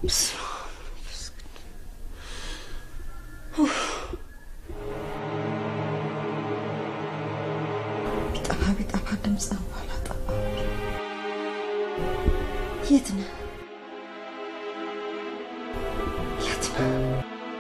ቢጠፋ ቢጠፋ ድምፅ ባላጠፋ የት ነህ? የት ነህ?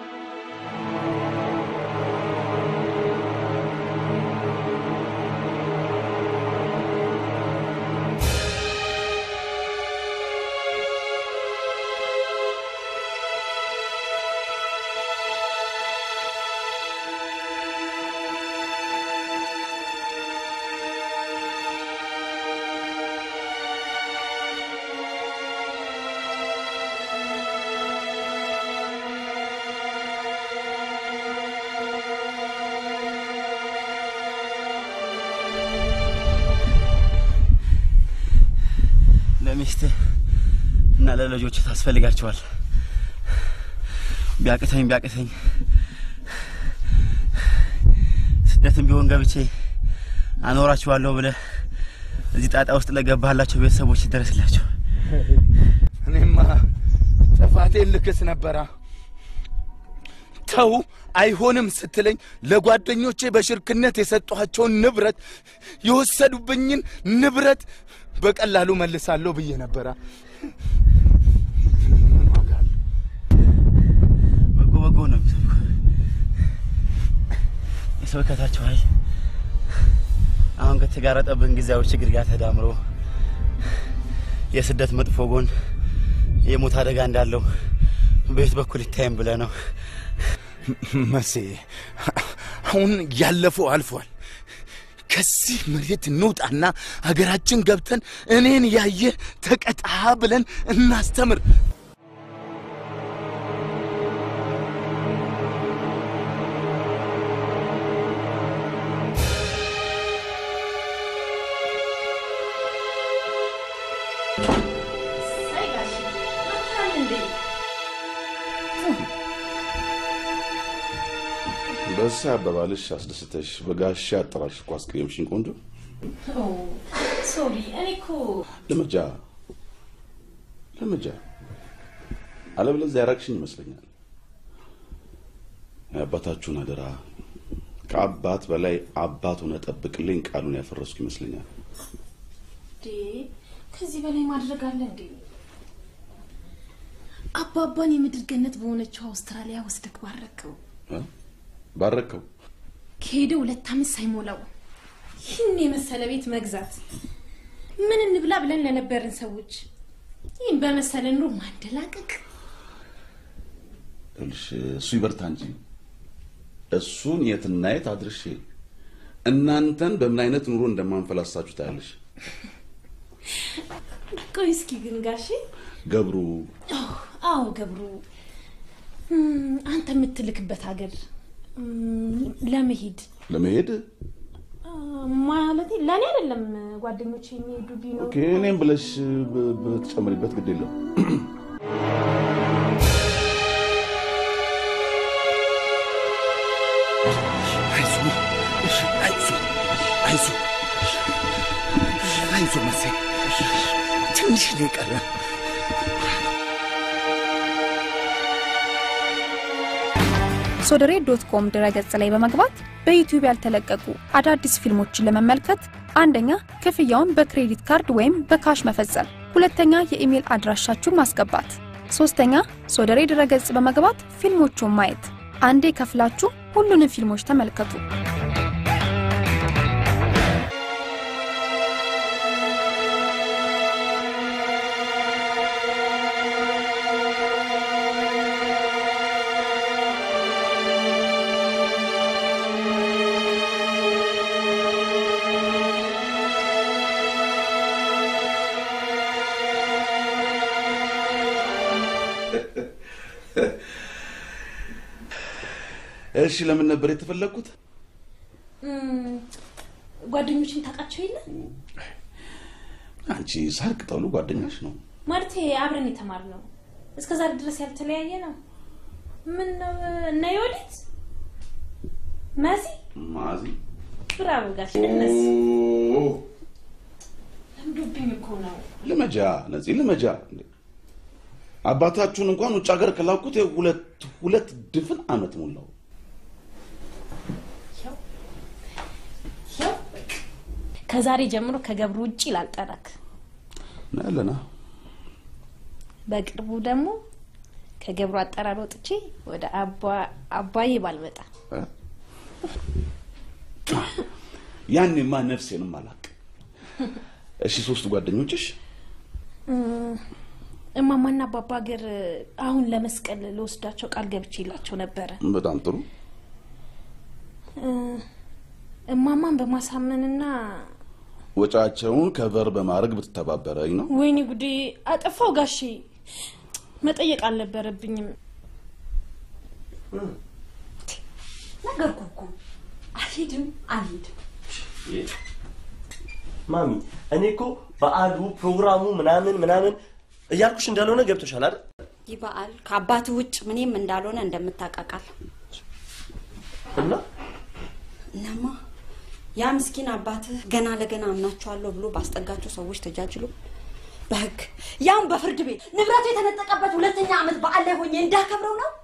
ለሚስትህ እና ለልጆች ታስፈልጋቸዋል። ቢያቅተኝ ቢያቅተኝ ስደትም ቢሆን ገብቼ አኖራችኋለሁ ብለህ እዚህ ጣጣ ውስጥ ለገባህላቸው ቤተሰቦች ይደረስላቸው። እኔማ ጥፋቴን ልክስ ነበራ። ተው አይሆንም ስትለኝ ለጓደኞቼ በሽርክነት የሰጧቸውን ንብረት የወሰዱብኝን ንብረት በቀላሉ መልሳለሁ ብዬ ነበራ። በጎ በጎ ነው የሚሰብኩ የስብከታቸው ኃይል አሁን ከተጋረጠብን ጊዜያዊ ችግር ጋር ተዳምሮ የስደት መጥፎ ጎን የሞት አደጋ እንዳለው በየት በኩል ይታይም ብለህ ነው። መሴ አሁን ያለፈው አልፏል። ከዚህ መሬት እንውጣና ሀገራችን ገብተን እኔን ያየ ተቀጣ ብለን እናስተምር። በዚህ አባባልሽ አስደስተሽ በጋሻ አጠራሽ እኮ አስቀየምሽኝ ቆንጆ። ሶሪ እኔ እኮ ለመጃ ለመጃ አለበለዚያ ያራቅሽኝ ይመስለኛል። የአባታችሁን አደራ ከአባት በላይ አባት ሆነ ጠብቅልኝ ቃሉን ያፈረስኩ ይመስለኛል። እንዴ ከዚህ በላይ ማድረግ አለ እንዴ? አባባን የምድር ገነት በሆነችው አውስትራሊያ ወስደክ ባረከው። እ? ባረከው ከሄደ ሁለት ዓመት ሳይሞላው ይህን የመሰለ ቤት መግዛት ምን እንብላ ብለን ለነበርን ሰዎች ይህን በመሰለ ኑሮ ማንደላቀቅ ይኸውልሽ እሱ ይበርታ እንጂ እሱን የትና የት አድርሼ እናንተን በምን አይነት ኑሮ እንደማንፈላሳችሁ ታያለሽ። ቆይ እስኪ ግን ጋሼ ገብሩ አዎ ገብሩ እም፣ አንተ የምትልክበት ሀገር እም፣ ለመሄድ ለመሄድ ማለት ለእኔ አይደለም ጓደኞች የሚሄዱ ቢኖሩ ኦኬ፣ እኔም ብለሽ ብ- ብትጨምሪበት ግድ የለም። አይዞ እሺ፣ አይዞ አይዞ አይዞ መሴ ትንሽ ነው የቀረን። ሶደሬ ዶት ኮም ድረገጽ ላይ በመግባት በዩቲዩብ ያልተለቀቁ አዳዲስ ፊልሞችን ለመመልከት አንደኛ ክፍያውን በክሬዲት ካርድ ወይም በካሽ መፈጸም፣ ሁለተኛ የኢሜል አድራሻችሁን ማስገባት፣ ሶስተኛ ሶደሬ ድረገጽ በመግባት ፊልሞቹን ማየት። አንዴ ከፍላችሁ ሁሉንም ፊልሞች ተመልከቱ። እሺ፣ ለምን ነበር የተፈለግኩት? እም፣ ጓደኞችን ታውቃቸው የለ አንቺ ሳር ቅጠሉ ጓደኛሽ ነው። ማለት አብረን የተማርነው እስከ ዛሬ ድረስ ያልተለያየ ነው። ምን ነው እና የወዲት መሲ ማዚ ብራቮ ጋሽ እነሱ ለምዶብኝ እኮ ነው። ልመጃ ነፂ ልመጃ እንዴ! አባታችሁን እንኳን ውጭ ሀገር ከላኩት ይኸው ሁለት ሁለት ድፍን ዓመት ሞላው። ከዛሬ ጀምሮ ከገብሩ ውጭ ላልጠረክ። ናያለና በቅርቡ ደግሞ ከገብሩ አጠራር ወጥቼ ወደ አባ- አባዬ ባልመጣ ያኔማ ነፍሴንም አላቅ። እሺ ሶስት ጓደኞችሽ እማማና አባባ ሀገር አሁን ለመስቀል ለወስዳቸው ቃል ገብቼላቸው ነበረ። በጣም ጥሩ። እ፣ እማማን በማሳመንና ወጫቸውን ከቨር በማድረግ ብትተባበረኝ ነው። ወይኔ ጉዴ አጠፋው ጋሼ፣ መጠየቅ አልነበረብኝም። ነገርኩ እኮ አልሄድም አልሄድም። ማሚ እኔ እኮ በዓሉ ፕሮግራሙ ምናምን ምናምን እያልኩሽ እንዳልሆነ ገብቶሻል አይደል? ይህ በዓል ከአባት ውጭ ምንም እንዳልሆነ እንደምታቃቃል እና እናማ ያ ምስኪን አባትህ ገና ለገና አምናቸዋለሁ ብሎ ባስጠጋቸው ሰዎች ተጃጅሎ በህግ ያም በፍርድ ቤት ንብረቱ የተነጠቀበት ሁለተኛ ዓመት በዓል ላይ ሆኜ እንዳከብረው ነው።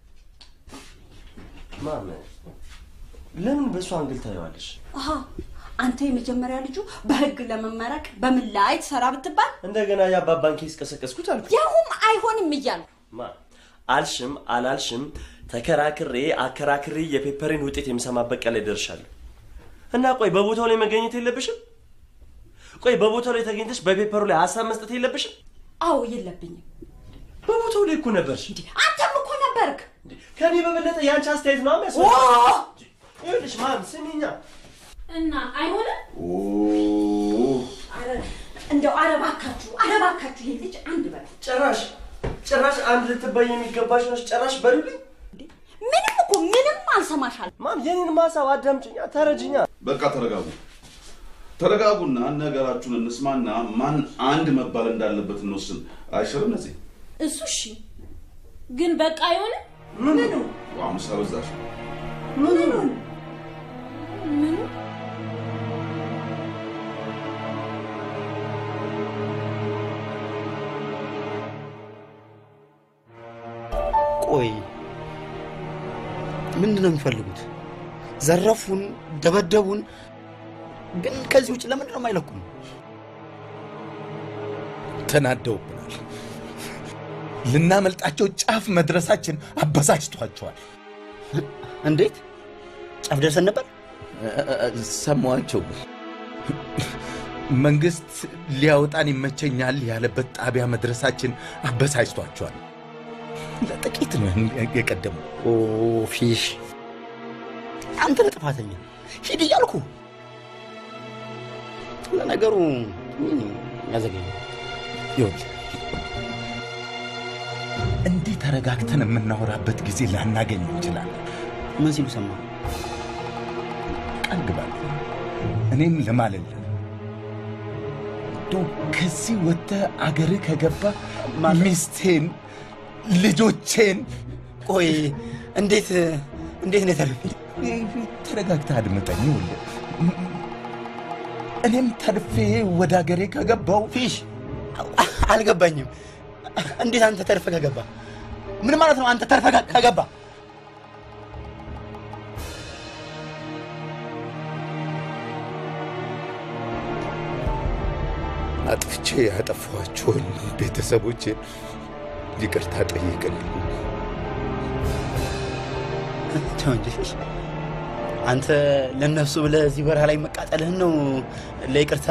ማም ለምን በእሱ አንግል ታየዋለሽ? አሀ አንተ የመጀመሪያ ልጁ በህግ ለመመረቅ በምን ላይ ትሰራ ብትባል እንደገና የአባባን ኬስ ቀሰቀስኩት አልኩ። ያሁም አይሆንም እያልኩ ማ አልሽም አላልሽም ተከራክሬ አከራክሬ የፔፐሬን ውጤት የምሰማበት ቀን ላይ ደርሻለሁ። እና ቆይ በቦታው ላይ መገኘት የለብሽም? ቆይ በቦታው ላይ ተገኝተሽ በፔፐሩ ላይ ሀሳብ መስጠት የለብሽም? አዎ የለብኝም። በቦታው ላይ እኮ ነበርሽ። አንተም እኮ ነበርክ። ከኔ በበለጠ የአንቺ አስተያየት ነው ኦ! የሚያስፈልገው። ይኸውልሽ ማም ስሚኛ እና አይሆንም አረ እንደው አረባካችሁ አረባካችሁ ይሄ ልጅ አንድ በላ ጭራሽ ጭራሽ አንድ ልትባይ የሚገባሽ ነሽ። ጭራሽ በሉልኝ ምንም እኮ ምንም አልሰማሻል። ማም የኔን ማሳብ አዳምጭኛ፣ ተረጅኛ። በቃ ተረጋጉ፣ ተረጋጉና ነገራችሁን እንስማና ማን አንድ መባል እንዳለበት እንወስን። አይሽርም ነዚህ እሱ እሺ፣ ግን በቃ አይሆንም። ምኑ አሁን ሳበዛሽ ምኑን ምኑ ቆይ ምንድን ነው የሚፈልጉት? ዘረፉን፣ ደበደቡን። ግን ከዚህ ውጭ ለምንድን ነው የማይለቁም? ተናደውብናል። ልናመልጣቸው ጫፍ መድረሳችን አበሳጭቷቸዋል። እንዴት ጫፍ ደርሰን ነበር? ሰማዋቸው። መንግስት ሊያወጣን ይመቸኛል ያለበት ጣቢያ መድረሳችን አበሳጭቷቸዋል። ለጥቂት ነው የቀደሙ። ኦ ፊሽ፣ አንተ ነህ ጥፋተኛ። ሂድ እያልኩ ለነገሩ ምን ያዘገኝ ይኸውልህ እንዲህ ተረጋግተን የምናወራበት ጊዜ ላናገኝ እንችላለን። ምን ሲሉ ሰማ? ቃል ግባልኝ፣ እኔም ልማልልህ እንደው ከዚህ ወጥተህ አገርህ ከገባ ሚስቴን፣ ልጆቼን ቆይ እንዴት እንዴት ነው የተረፈ? ተረጋግተህ አድምጠኝ። ይኸውልህ እኔም ተርፌ ወደ አገሬ ከገባው ፊሽ አልገባኝም። እንዴት አንተ ተርፈ ከገባ ምን ማለት ነው? አንተ ተርፈ ከገባ አጥፍቼ ያጠፋኋቸውን ቤተሰቦቼን ይቅርታ ጠይቅልኝ። ተው እንጂ ፊሽ፣ አንተ ለነሱ ብለህ እዚህ በረሃ ላይ መቃጠልህን ነው ለይቅርታ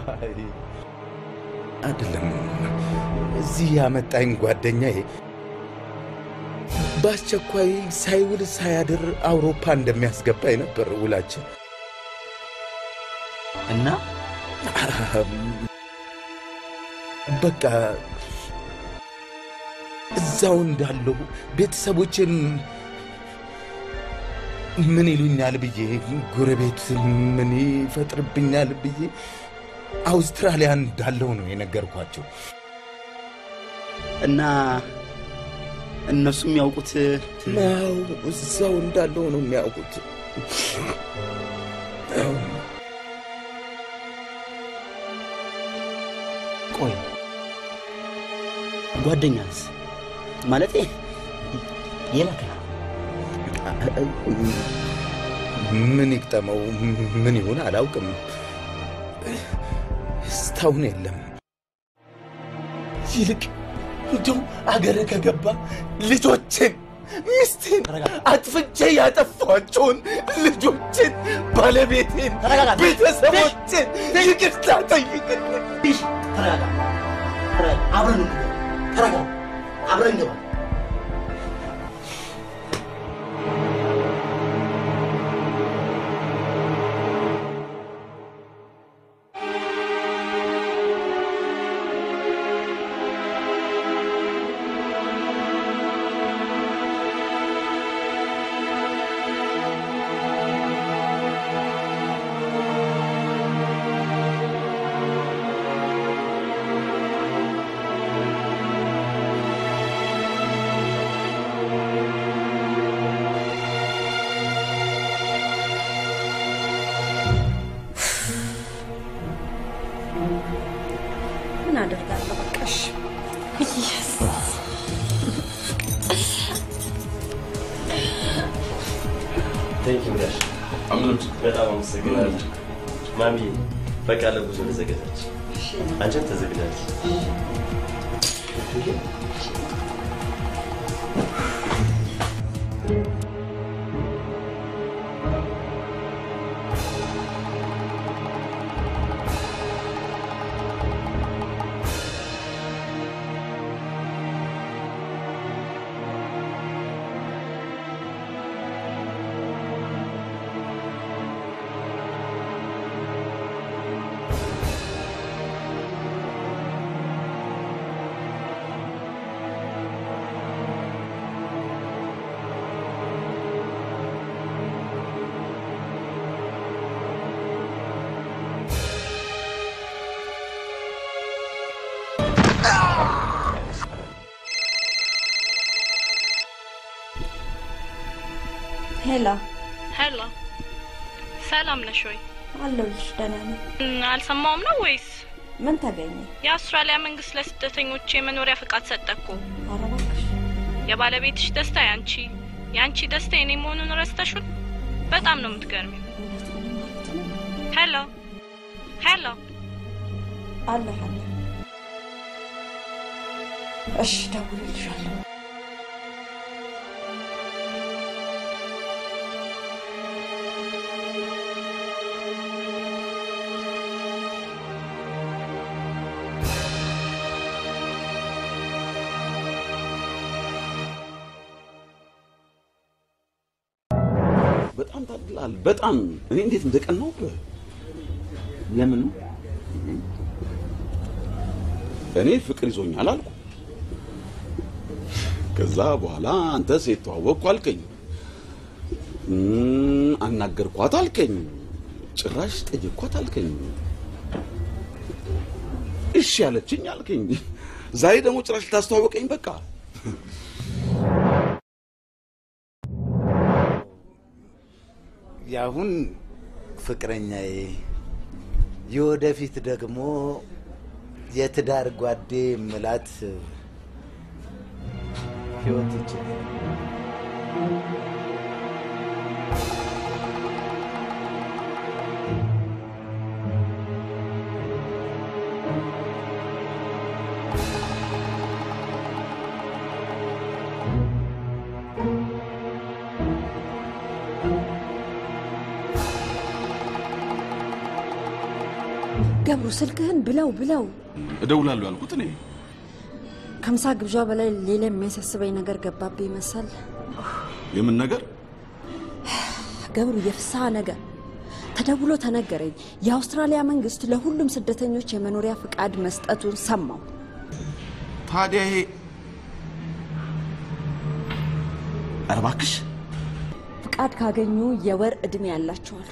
አይደለም እዚህ ያመጣኝ ጓደኛዬ በአስቸኳይ ሳይውል ሳያድር አውሮፓ እንደሚያስገባኝ ነበር ውላችን። እና በቃ እዛው እንዳለሁ ቤተሰቦችን ምን ይሉኛል ብዬ ጎረቤት ምን ይፈጥርብኛል ብዬ አውስትራሊያ እንዳለው ነው የነገርኳቸው። እና እነሱ የሚያውቁት ናው እዛው እንዳለው ነው የሚያውቁት። ቆይ ጓደኛስ ማለቴ የላከ ምን ይግጠመው ምን ይሁን አላውቅም። እስካሁን የለም። ይልቅ እንደው አገር ከገባ ልጆችን፣ ሚስቴን አጥፍቼ ያጠፏቸውን ልጆችን፣ ባለቤቴን፣ ተረጋጋ። ቤተሰቦችን ይቅርታ ጠይቅልኝ። ሽ ተረጋጋ፣ ተረጋጋ። አብረን እንግባ። ተረጋጋ፣ አብረን እንግባ። ምን አደርጋለሁ? በቃሽ። ቴንክ ዩ ጋሽ በጣም አመሰግናለሁ። ማሚ በቃ ለጉዞ ተዘጋጃች። አንቺም ተዘጋጃች። ሄላ ሄሎ፣ ሰላም ነሽ ወይ? አለሁልሽ። ደህና ነኝ። እም፣ አልሰማውም ነው ወይስ? ምን ተገኘ? የአውስትራሊያ መንግስት ለስደተኞች የመኖሪያ ፍቃድ ሰጠ እኮ። ኧረ እባክሽ የባለቤትሽ ደስታ ያንቺ፣ ያንቺ ደስታ የኔ መሆኑን ረስተሽን? በጣም ነው የምትገርሚው። እውነት ምን ማለት ነው? ሄሎ ሄሎ፣ አለሁ አለሁ። እሺ ደውልልሻለሁ። በጣም ታድላል። በጣም እኔ እንዴት እንደቀናውብህ ለምኑ እኔ ፍቅር ይዞኛል አልኩ። ከዛ በኋላ አንተ ሴት ተዋወቅኩ አልከኝ፣ እም፣ አናገርኳት አልከኝ፣ ጭራሽ ጠየቅኳት አልከኝ፣ እሺ ያለችኝ አልከኝ። ዛሬ ደግሞ ጭራሽ ልታስተዋወቀኝ በቃ የአሁን ፍቅረኛዬ የወደፊት ደግሞ የትዳር ጓዴ ምላት ህይወት ይችላል። ገብሩ ስልክህን ብለው ብለው እደውላለሁ ያልኩት እኔ ከምሳ ግብዣ በላይ ሌላ የሚያሳስበኝ ነገር ገባብኝ መሰል። የምን ነገር ገብሩ የፍስሐ ነገር ተደውሎ ተነገረኝ። የአውስትራሊያ መንግስት ለሁሉም ስደተኞች የመኖሪያ ፍቃድ መስጠቱን ሰማው። ታዲያ ይሄ ኧረ እባክሽ ፍቃድ ካገኙ የወር እድሜ ያላቸዋሉ።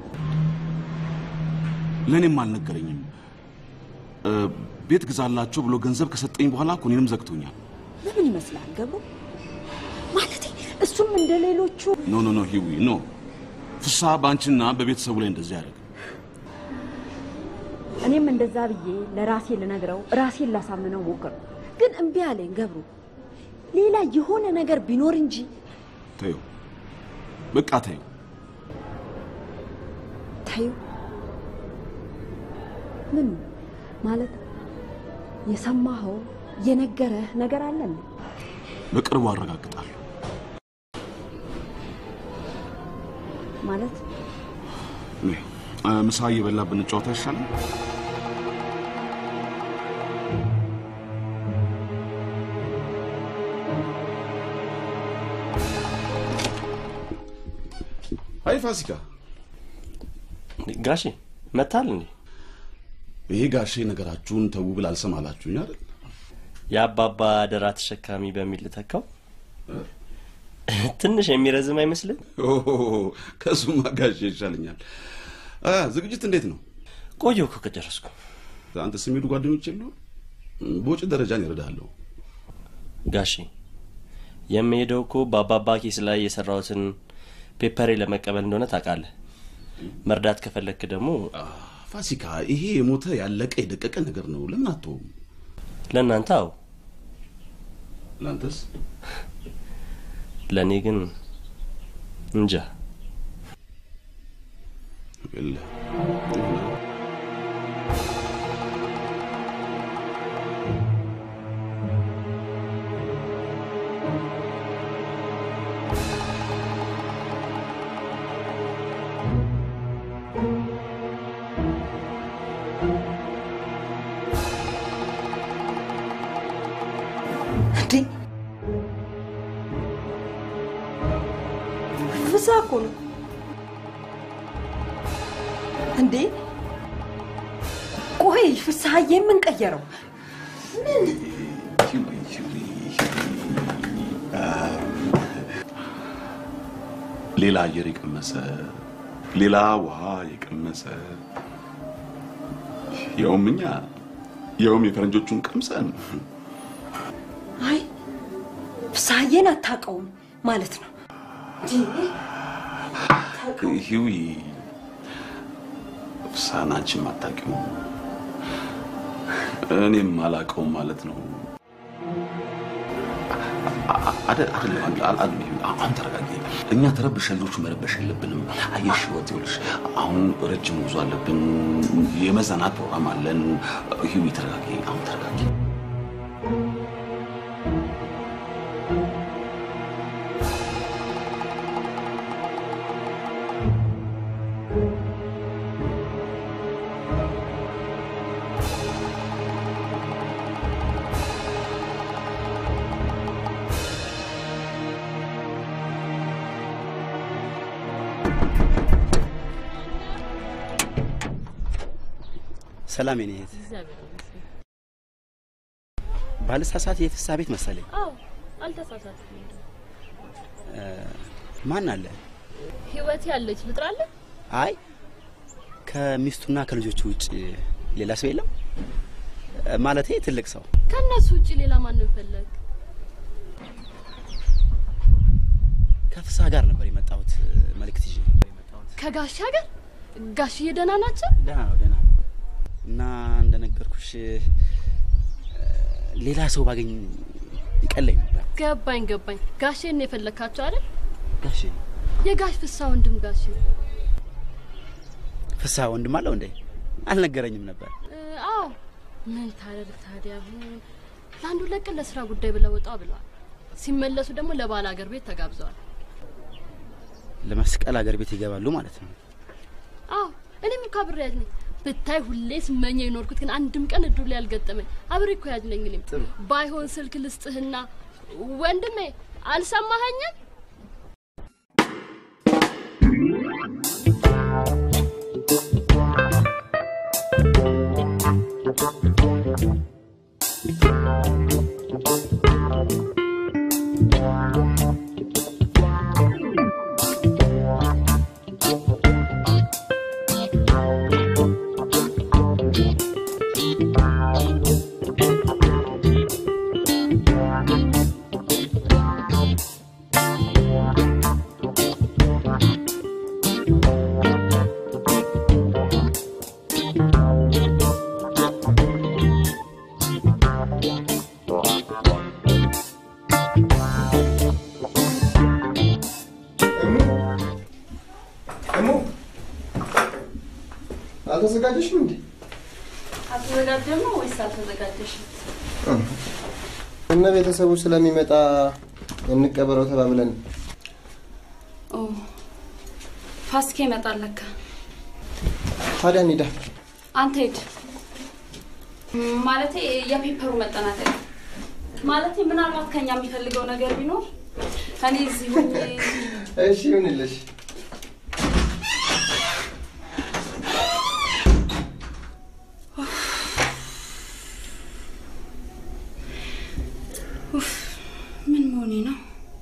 ለእኔም አልነገረኝም። እ፣ ቤት ግዛላቸው ብሎ ገንዘብ ከሰጠኝ በኋላ እኮ እኔንም ዘግቶኛል። ለምን ይመስላል ገብሩ? ማለቴ እሱም እንደ ሌሎቹ ኖ ኖ ኖ ሂዊ ኖ ፍስሐ በአንቺና በቤተሰቡ ላይ እንደዚህ ያደርግ እኔም እንደዛ ብዬ ለራሴ ልነግረው ራሴን ላሳምነው ሞክር። ግን እምቢ አለኝ ገብሩ። ሌላ የሆነ ነገር ቢኖር እንጂ ተይው፣ በቃ ተይው። ታዩ ምን ማለት የሰማኸው የነገረህ ነገር አለ እንዴ? በቅርቡ አረጋግጣለሁ። ማለት ነይ፣ እ፣ ምሳ እየበላ ብንጫወት አይሻልም? አይ ፋሲካ፣ ጋሼ መታል እንዴ? ይሄ ጋሼ ነገራችሁን ተው ብል አልሰማ አላችሁኝ አይደል? የአባባ አደራ ተሸካሚ በሚል ልተካው ትንሽ የሚረዝም አይመስልም? ኦ፣ ከሱማ ጋሼ ይሻለኛል። አ፣ ዝግጅት እንዴት ነው? ቆየሁ እኮ ከጨረስኩ። አንተ ስሚሄዱ ጓደኞች የሉ በውጭ ደረጃን ይረዳለሁ። ጋሼ የምሄደው እኮ በአባባ ኬስ ላይ የሰራሁትን ፔፐሬ ለመቀበል እንደሆነ ታውቃለህ። መርዳት ከፈለክ ደግሞ ፋሲካ፣ ይሄ የሞተ ያለቀ የደቀቀ ነገር ነው። ለምን አትተውም? ለእናንተ አዎ፣ ለአንተስ? ለእኔ ግን እንጃ። የለ እንዴ ፍሳ እኮ ነው እንዴ ቆይ ፍስሀዬ የምንቀየረው ምን ሌላ አየር የቀመሰ ሌላ ውሃ የቀመሰ ያውም እኛ ያውም የፈረንጆቹን ቀምሰን አይ ፍስሀዬን አታውቀውም ማለት ነው ሂዊ ፍሳን አንቺም አታውቂውም እኔም አላውቀውም ማለት ነው። አይደለም አሁን ተረጋጊ። እኛ ተረብሸን ልጆቹ መረበሽ የለብንም። አየሽ ህይወት ይኸውልሽ፣ አሁን ረጅም ጉዞ አለብን፣ የመዝናናት ፕሮግራም አለን። ሂዊ ተረጋጊ፣ አሁን ተረጋጊ። ሰላም የኔ እህት። ባልሳሳት የፍሳ ቤት መሰለኝ። አዎ አልተሳሳትኩም። እ፣ ማን አለ? ህይወት ያለች ልጥራለህ? አይ ከሚስቱና ከልጆቹ ውጭ ሌላ ሰው የለም? እ፣ ማለቴ ትልቅ ሰው። ከእነሱ ውጭ ሌላ ማንም ፈለግ? ከፍሳ ጋር ነበር የመጣሁት መልእክት ይዤ ከጋሽ ሀገር ጋሽዬ ደህና ናቸው? ደህና ነው ደህና ነው። እና እንደነገርኩሽ እ፣ ሌላ ሰው ባገኝ ይቀለኝ ነበር። ገባኝ ገባኝ። ጋሼን ነው የፈለግካቸው አይደል? ጋሼ የጋሽ ፍሳ ወንድም ጋሼ። ፍሳ ወንድም አለው እንዴ? አልነገረኝም ነበር። እ፣ አዎ ምን ታደርግ ታዲያ። አሁን ለአንዱ ለቅን ለስራ ጉዳይ ብለው ወጣ ብለዋል። ሲመለሱ ደግሞ ለባል ሀገር ቤት ተጋብዘዋል። ለመስቀል አገር ቤት ይገባሉ ማለት ነው። አዎ እኔም እኮ አብሬ ያዝ ነኝ። ብታይ ሁሌ ስመኘው የኖርኩት ግን አንድም ቀን እድሉ ላይ ያልገጠመኝ አብሬ እኮ ያዝ ነኝ። እኔም ባይሆን ስልክ ልስጥህና ወንድሜ አልሰማኸኝም? እሙ አልተዘጋጀሽም እንዴ? አልተዘጋጀም ነው ወይስ አልተዘጋጀሽም? እነ ቤተሰቡ ስለሚመጣ እንቀበረው ተባብለን ኦ ፋሲካ ይመጣል ለካ። ታዲያ እንሂዳ። አንተ ሂድ። ማለቴ የፔፐሩ መጠናቀቅ ማለቴ ምናልባት ከኛ የሚፈልገው ነገር ቢኖር እኔ እዚህ ሆኜ እሺ ይሁንልሽ። ኡፍ ምን መሆኔ ነው?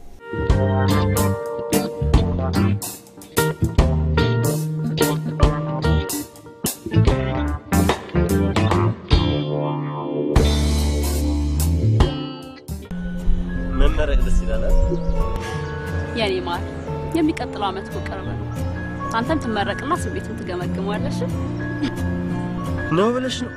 መመረቅ ደስ ይላል። የኔ ማር የሚቀጥለው አመት እኮ ቅርብ ነው። አንተም ትመረቅና ስሜቱን ትገመግመዋለሽ። ነው ብለሽ ነው?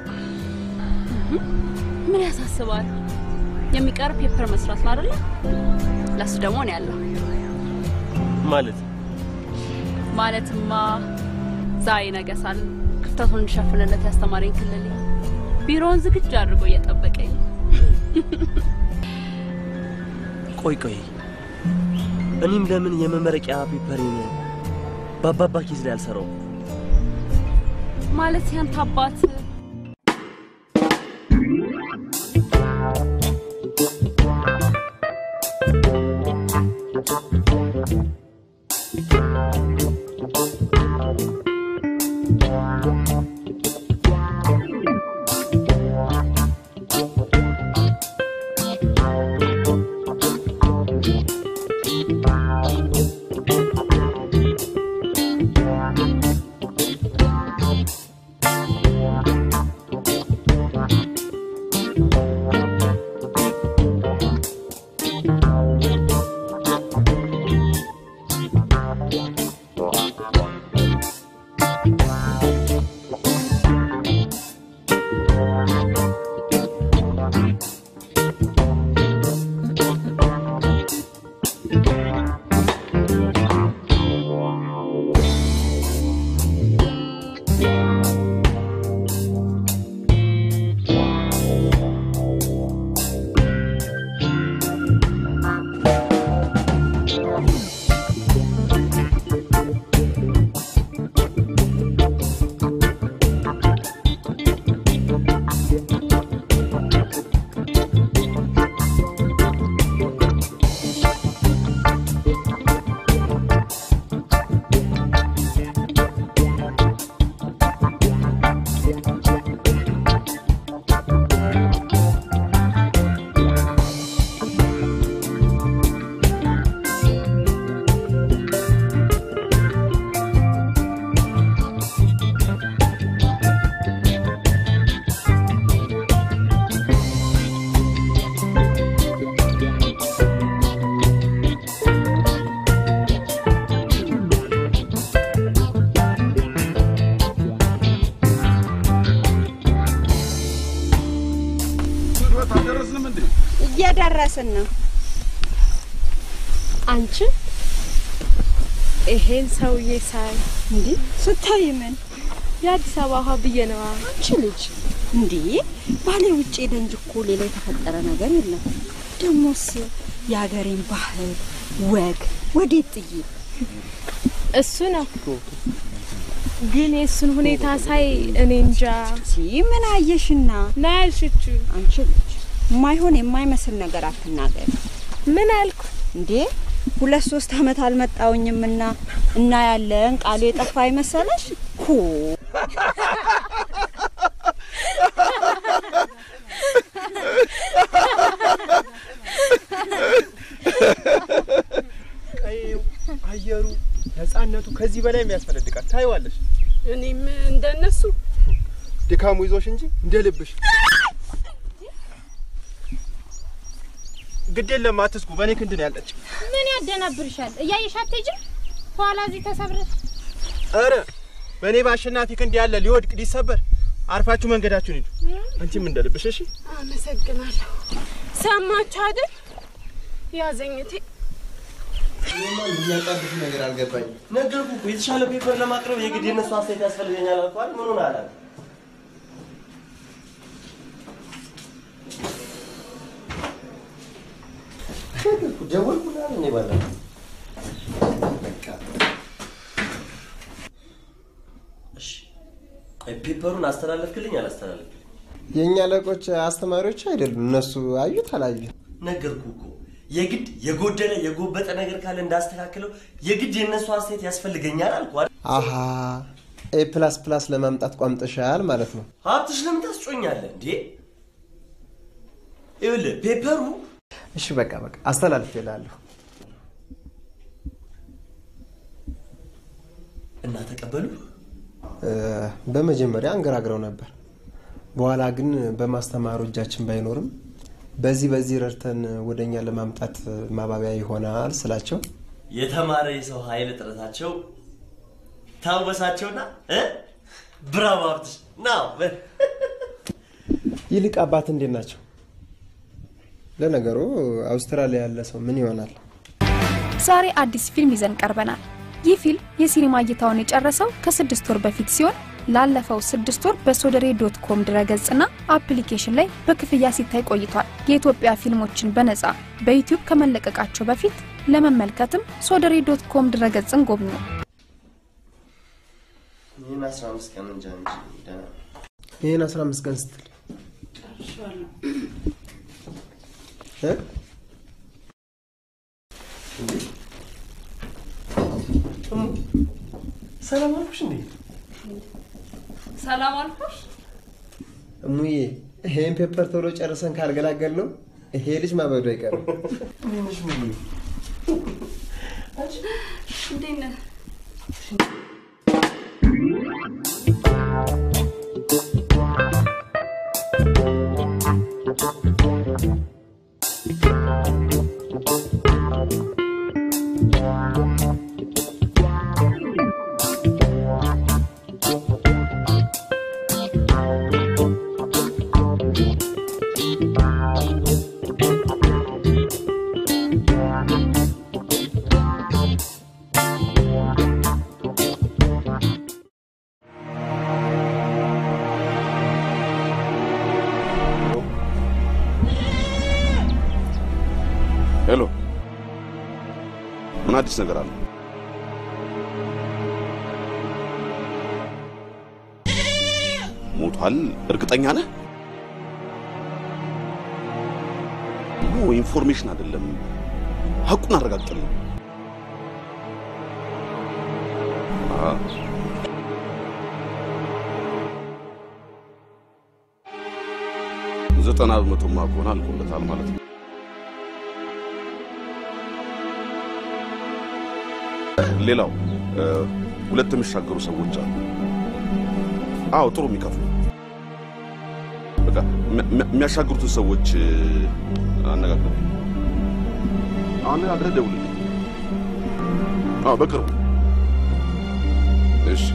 ምን ያሳስባል? የሚቀር ፔፐር መስራት ነው አይደለ? ለሱ ደግሞ ነው ያለው። ማለት ማለትማ ዛሬ ነገ ሳል ክፍተቱን እንዲሸፍንለት ያስተማረኝ ክልል ቢሮውን ዝግጁ አድርጎ እየጠበቀኝ ነው። ቆይ ቆይ፣ እኔም ለምን የመመረቂያ ፔፐሬን በአባባ ኪዝ ላይ አልሰራውም? ማለት ያንተ አባት አልደረስንም እንዴ? እየደረስን ነው። አንቺ ይሄን ሰውዬ ሳይ እንዴ ስታይ ምን የአዲስ አበባ ውሃ ብዬ ነዋ። አንቺ ልጅ እንዴ ባሌ ውጭ ሄደ እንጂ እኮ ሌላ የተፈጠረ ነገር የለም። ደሞስ የሀገሬን ባህል ወግ ወዴት ጥዬ እሱ ነው ግን የእሱን ሁኔታ ሳይ እኔ እንጃ። ምን አየሽና ና ያልሽችው አንቺ ልጅ የማይሆን የማይመስል ነገር አትናገሪ። ምን አልኩ እንዴ? ሁለት ሶስት አመት አልመጣውኝምና እና ያለን ቃሉ የጠፋ አይመሰለሽ? ኩ ቀይው፣ አየሩ፣ ነፃነቱ ከዚህ በላይ የሚያስፈነድቃል። ታይዋለሽ። እኔም እንደነሱ ድካሙ ይዞሽ እንጂ እንደ ልብሽ ግድ የለም አትስኩ። በእኔ ክንድ ነው ያለች። ምን ያደናብርሻል? እያየሽ አትሄጂም? ኋላ እዚህ ተሰብረሽ ኧረ በእኔ በአሸናፊ ክንድ ያለ ሊወድቅ ሊሰበር፣ አርፋችሁ መንገዳችሁን ሂዱ። አንቺም እንደ ልብሽ እሺ። አመሰግናለሁ። ሰማችሁ አይደል? ያዘኝቴ እኔማ የሚያጣድፍ ነገር አልገባኝም። ነገርኩ እኮ የተሻለ ፔፐር ለማቅረብ የግድ የነሱ አስተያየት ያስፈልገኛል አልኩህ አይደል? ምን ሆነሃል? አለ ነገርኩ፣ ደወልኩ ምናምን እኔ ባለፈው እሺ፣ ቆይ ፔፐሩን አስተላለፍክልኝ አላስተላለፍክልኝ? የእኛ አለቆች አስተማሪዎች አይደሉም። እነሱ አዩት አላዩ ነገርኩ እኮ የግድ የጎደለ የጎበጠ ነገር ካለ እንዳስተካክለው የግድ የእነሱ አስተያየት ያስፈልገኛል አልኩ አይደል? አሃ ኤ ፕላስ ፕላስ ለማምጣት ቋምጠሻል ማለት ነው። ሀብትሽ ለምን ታስጮኛለህ እንዴ? ይኸውልህ ፔፐሩ እሺ በቃ በቃ አስተላልፍ ይላለሁ። እና ተቀበሉ። በመጀመሪያ አንገራግረው ነበር። በኋላ ግን በማስተማሩ እጃችን ባይኖርም በዚህ በዚህ ረድተን ወደኛ ለማምጣት ማባቢያ ይሆናል ስላቸው የተማረ የሰው ኃይል እጥረታቸው ታወሳቸውና እ ብራቮ ሀብትሽ ናው ይልቅ አባት እንዴት ናቸው? ለነገሩ አውስትራሊያ ያለ ሰው ምን ይሆናል? ዛሬ አዲስ ፊልም ይዘን ቀርበናል። ይህ ፊልም የሲኒማ እይታውን የጨረሰው ከስድስት ወር በፊት ሲሆን ላለፈው ስድስት ወር በሶደሬ ዶት ኮም ድረገጽና አፕሊኬሽን ላይ በክፍያ ሲታይ ቆይቷል። የኢትዮጵያ ፊልሞችን በነጻ በዩቲዩብ ከመለቀቃቸው በፊት ለመመልከትም ሶደሬ ዶት ኮም ድረገጽን ጎብኙ። ይህን አስራ አምስት ቀን እንጃ እንጂ ደህና ነው። ይህን 15 ቀን ስትል እ? ሰላም አልኩሽ እንዴ? ሰላም አልኩሽ። እሙዬ ይሄን ፔፐር ቶሎ ጨርሰን ካልገላገል ነው ይሄ ልጅ ማበዱ አይቀርም። እንዴት ነህ? ሄሎ፣ ምን አዲስ ነገር አለ? ሞቷል? እርግጠኛ ነህ? ኖ ኢንፎርሜሽን አይደለም፣ ሀቁን አረጋግጥልኝ። አ፣ ዘጠና በመቶማ ከሆነ አልቆለታል ማለት ነው። ሌላው እ፣ ሁለት የሚሻገሩ ሰዎች አሉ። አዎ ጥሩ የሚከፍሉ በቃ የሚያ- የሚያ- የሚያሻግሩትን ሰዎች እ፣ አነጋግረው አነጋግረህ ደውልልኝ። አዎ በቅርቡ እሺ።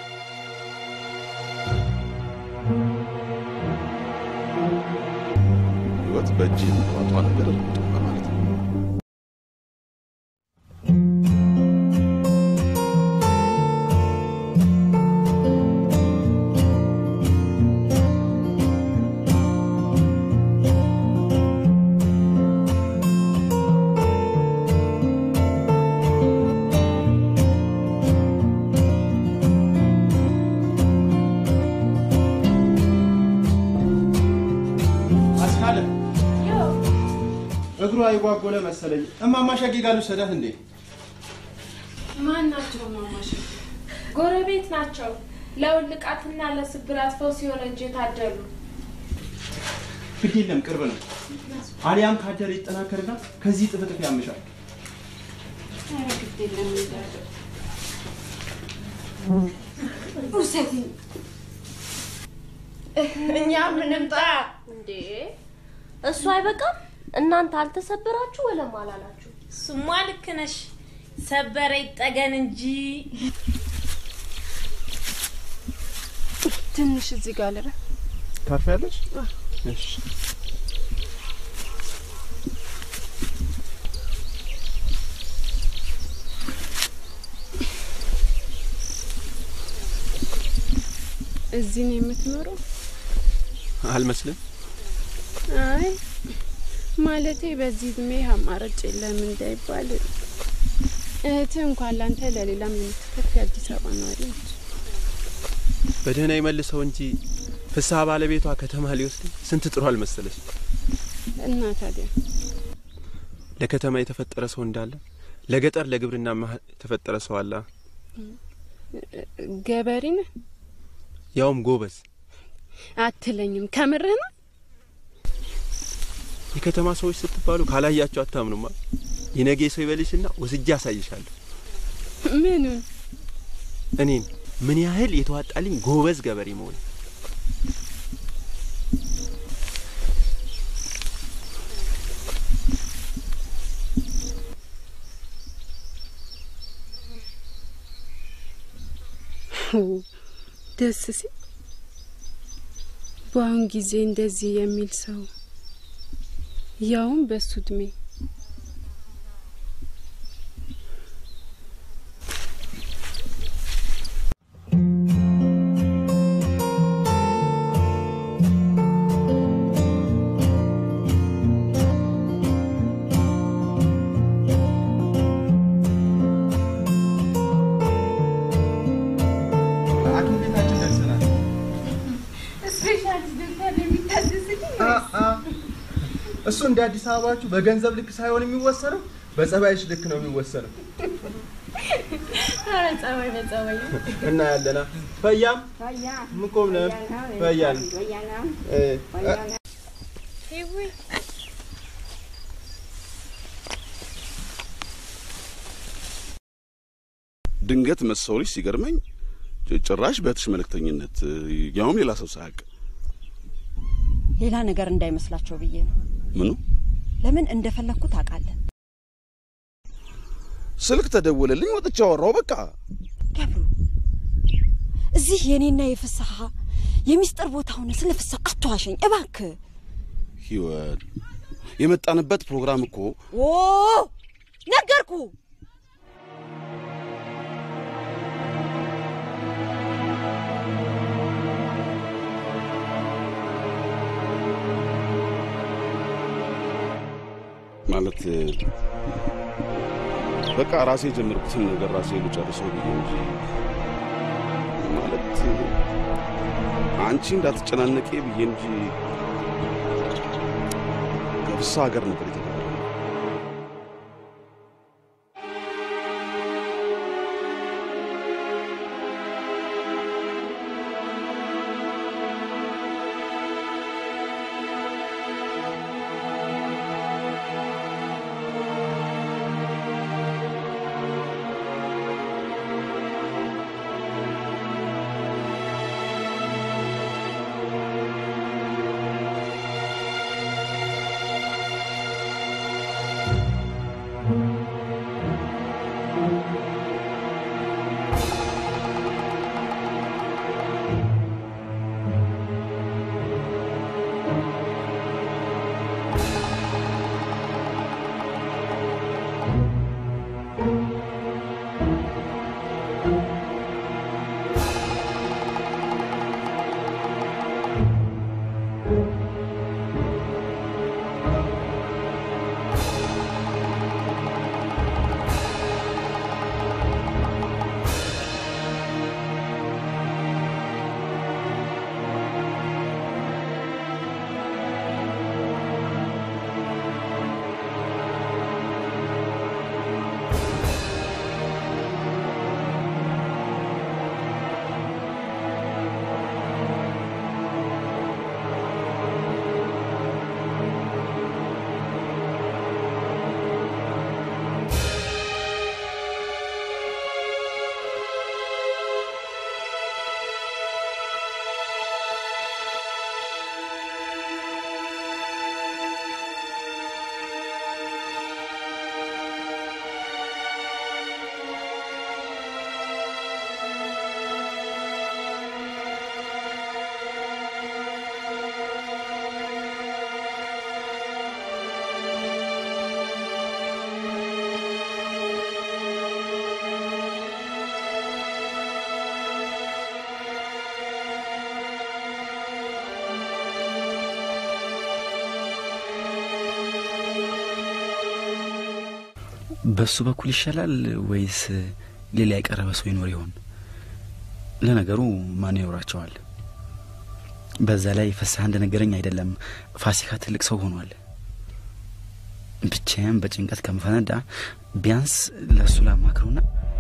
ህይወት በእጅ የሚዋጧ ነገር ጥሩ ነው ማለት ነው። አስካለ እግሯ የጓጎለ መሰለኝ። እማማ ሸጌ ጋር ልውሰዳት እንዴ? ማን ናቸው ማማሽ? ጎረቤት ናቸው። ለውልቃትና ለስብራት ፈውስ የሆነ እጅ የታደሉ ግድ የለም ቅርብ ነው። አሊያም ካደረ ይጠናከርና ከዚህ ጥፍጥፍ ያምሻል። ኧረ ግድ የለም እንዳለው ውሰድኝ። እኛ ምንምጣ እንዴ እሱ አይበቃም? እናንተ አልተሰበራችሁ ወለም አላላችሁ? እሱማ ልክ ነሽ። ሰበረ ይጠገን እንጂ ትንሽ እዚህ ጋር ልረፍ። ታርፊያለሽ? እሺ እዚህ ነው የምትኖረው? አልመስልም። አይ ማለቴ በዚህ እድሜ አማራጭ የለም እንዳይባል እህትህ እንኳን ላንተ ለሌላም የምትተርፍ የአዲስ አበባ ነዋሪ ነች። በደህና ይመልሰው እንጂ ፍስሐ ባለቤቷ ከተማ ሊወስድ ስንት ጥሩ አልመሰለች። እና ታዲያ ለከተማ የተፈጠረ ሰው እንዳለ ለገጠር ለግብርና መሀል የተፈጠረ ሰው አለ። ገበሬ ነህ ያውም ጎበዝ። አትለኝም? ከምርህ ነው? የከተማ ሰዎች ስትባሉ ካላያቸው አታምኑማ። የነገ ሰው ይበልሽና ወስጄ አሳይሻለሁ። ምኑን? እኔን ምን ያህል የተዋጣልኝ ጎበዝ ገበሬ መሆን ደስ ሲል በአሁን ጊዜ እንደዚህ የሚል ሰው ያውም በሱ እድሜ ሐኪም ቤታችን ደርሰናል። ስፔሻሊስት ዶክተር የሚታዘዝልኝ እሱ እንደ አዲስ አበባችሁ በገንዘብ ልክ ሳይሆን የሚወሰነው በጸባይሽ ልክ ነው የሚወሰነው። ኧረ ጸባይ በጸባይ እና ያለና ፈያም ምቆም ነ ፈያን ሄዌ ድንገት መሰውልሽ ሲገርመኝ ጭ- ጭራሽ በእህትሽ መልእክተኝነት ያውም ሌላ ሰው ሳያውቅ ሌላ ነገር እንዳይመስላቸው ብዬ ነው። ምኑ ለምን እንደፈለግኩ ታውቃለህ? ስልክ ተደወለልኝ ወጥቼ አወራው በቃ ገብሩ፣ እዚህ የኔና የፍስሐ የሚስጥር ቦታ ሆነ ስለ ፍስሐ አትዋሸኝ እባክህ። ህይወት የመጣንበት ፕሮግራም እኮ ኦ ነገርኩ። ማለት በቃ ራሴ የጀመርኩትን ነገር ራሴ ልጨርሰው ብዬ እንጂ ማለት አንቺ እንዳትጨናነቄ ብዬ እንጂ ከፍስሐ ሀገር ነበር የተባለው። በሱ በኩል ይሻላል ወይስ ሌላ የቀረበ ሰው ይኖር ይሆን? ለነገሩ ማን ይኖራቸዋል? በዛ ላይ ፍስሐ እንደነገረኝ አይደለም ፋሲካ ትልቅ ሰው ሆኗል። ብቻዬን በጭንቀት ከምፈነዳ ቢያንስ ለእሱ ላማክረውና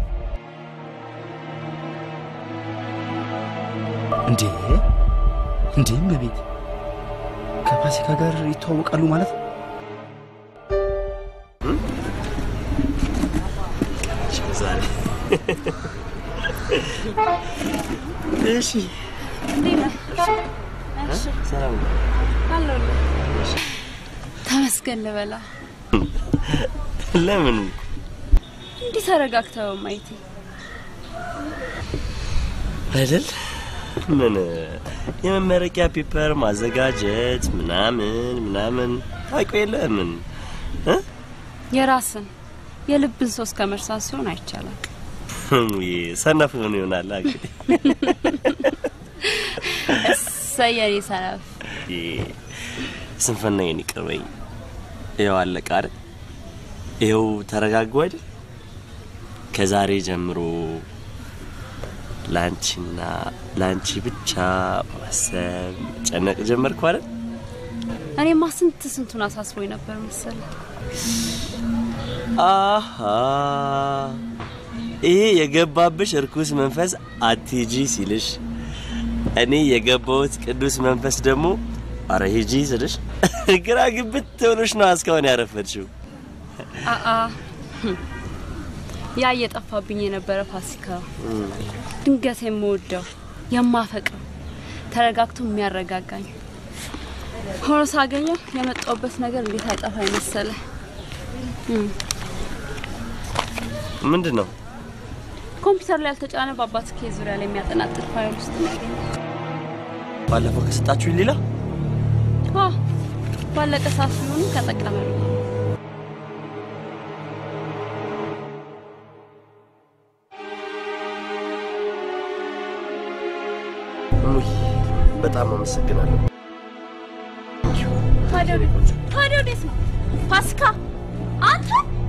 እንዴ እንዴም በቤት ከፋሲካ ጋር ይተዋወቃሉ ማለት ነው? ዛሬ እሺ፣ ሰላም ነው? ተመስገን ልበላ። ለምን እንዲህ ተረጋግተው ማየቴ አይደል? ምን የመመረቂያ ፔፐር ማዘጋጀት ምናምን ምናምን ታውቂው የለ ምን እ? የራስን የልብን ሶስት ከመርሳት ሲሆን አይቻላል። ውይ ሰነፍ ሆኖ ይሆናል እንግዲህ እሰየኔ ሰነፍ ይህ ስንፍና የኔ ይቅር በይኝ። ይኸው አለቀ አይደል? ይኸው ተረጋጉ አይደል? ከዛሬ ጀምሮ ላንቺና ላንቺ ብቻ ማሰብ ጨነቅ ጀመርኩ አይደል? እኔማ ስንት ስንቱን አሳስቦኝ ነበር መሰለ። አሃ ይሄ የገባብሽ እርኩስ መንፈስ አትሂጂ ሲልሽ፣ እኔ የገባሁት ቅዱስ መንፈስ ደግሞ አረ ሂጂ ስልሽ ግራ ግብት ብሎሽ ነው እስካሁን ያረፈድሽው። አአ ያ እየጠፋብኝ የነበረ ፋሲካ ድንገት የምወደው የማፈቅረው ተረጋግቶ የሚያረጋጋኝ ሆኖ ሳገኘው የመጣውበት ነገር እንዴት አይጠፋኝ መሰለ። ምንድን ነው ኮምፒውተር ላይ ያልተጫነ በአባት ኬዝ ዙሪያ ላይ የሚያጠናጥር ፋይል ውስጥ ነው ያገኘው። ባለፈው ከሰጣችሁ ሌላ አ ባለቀ ሰዓት ሲሆኑ ከጠቀመ ነው። ውይ በጣም አመሰግናለሁ። ታዲያ ወዴት ታዲያ ወዴት ነው ፋሲካ? አንተ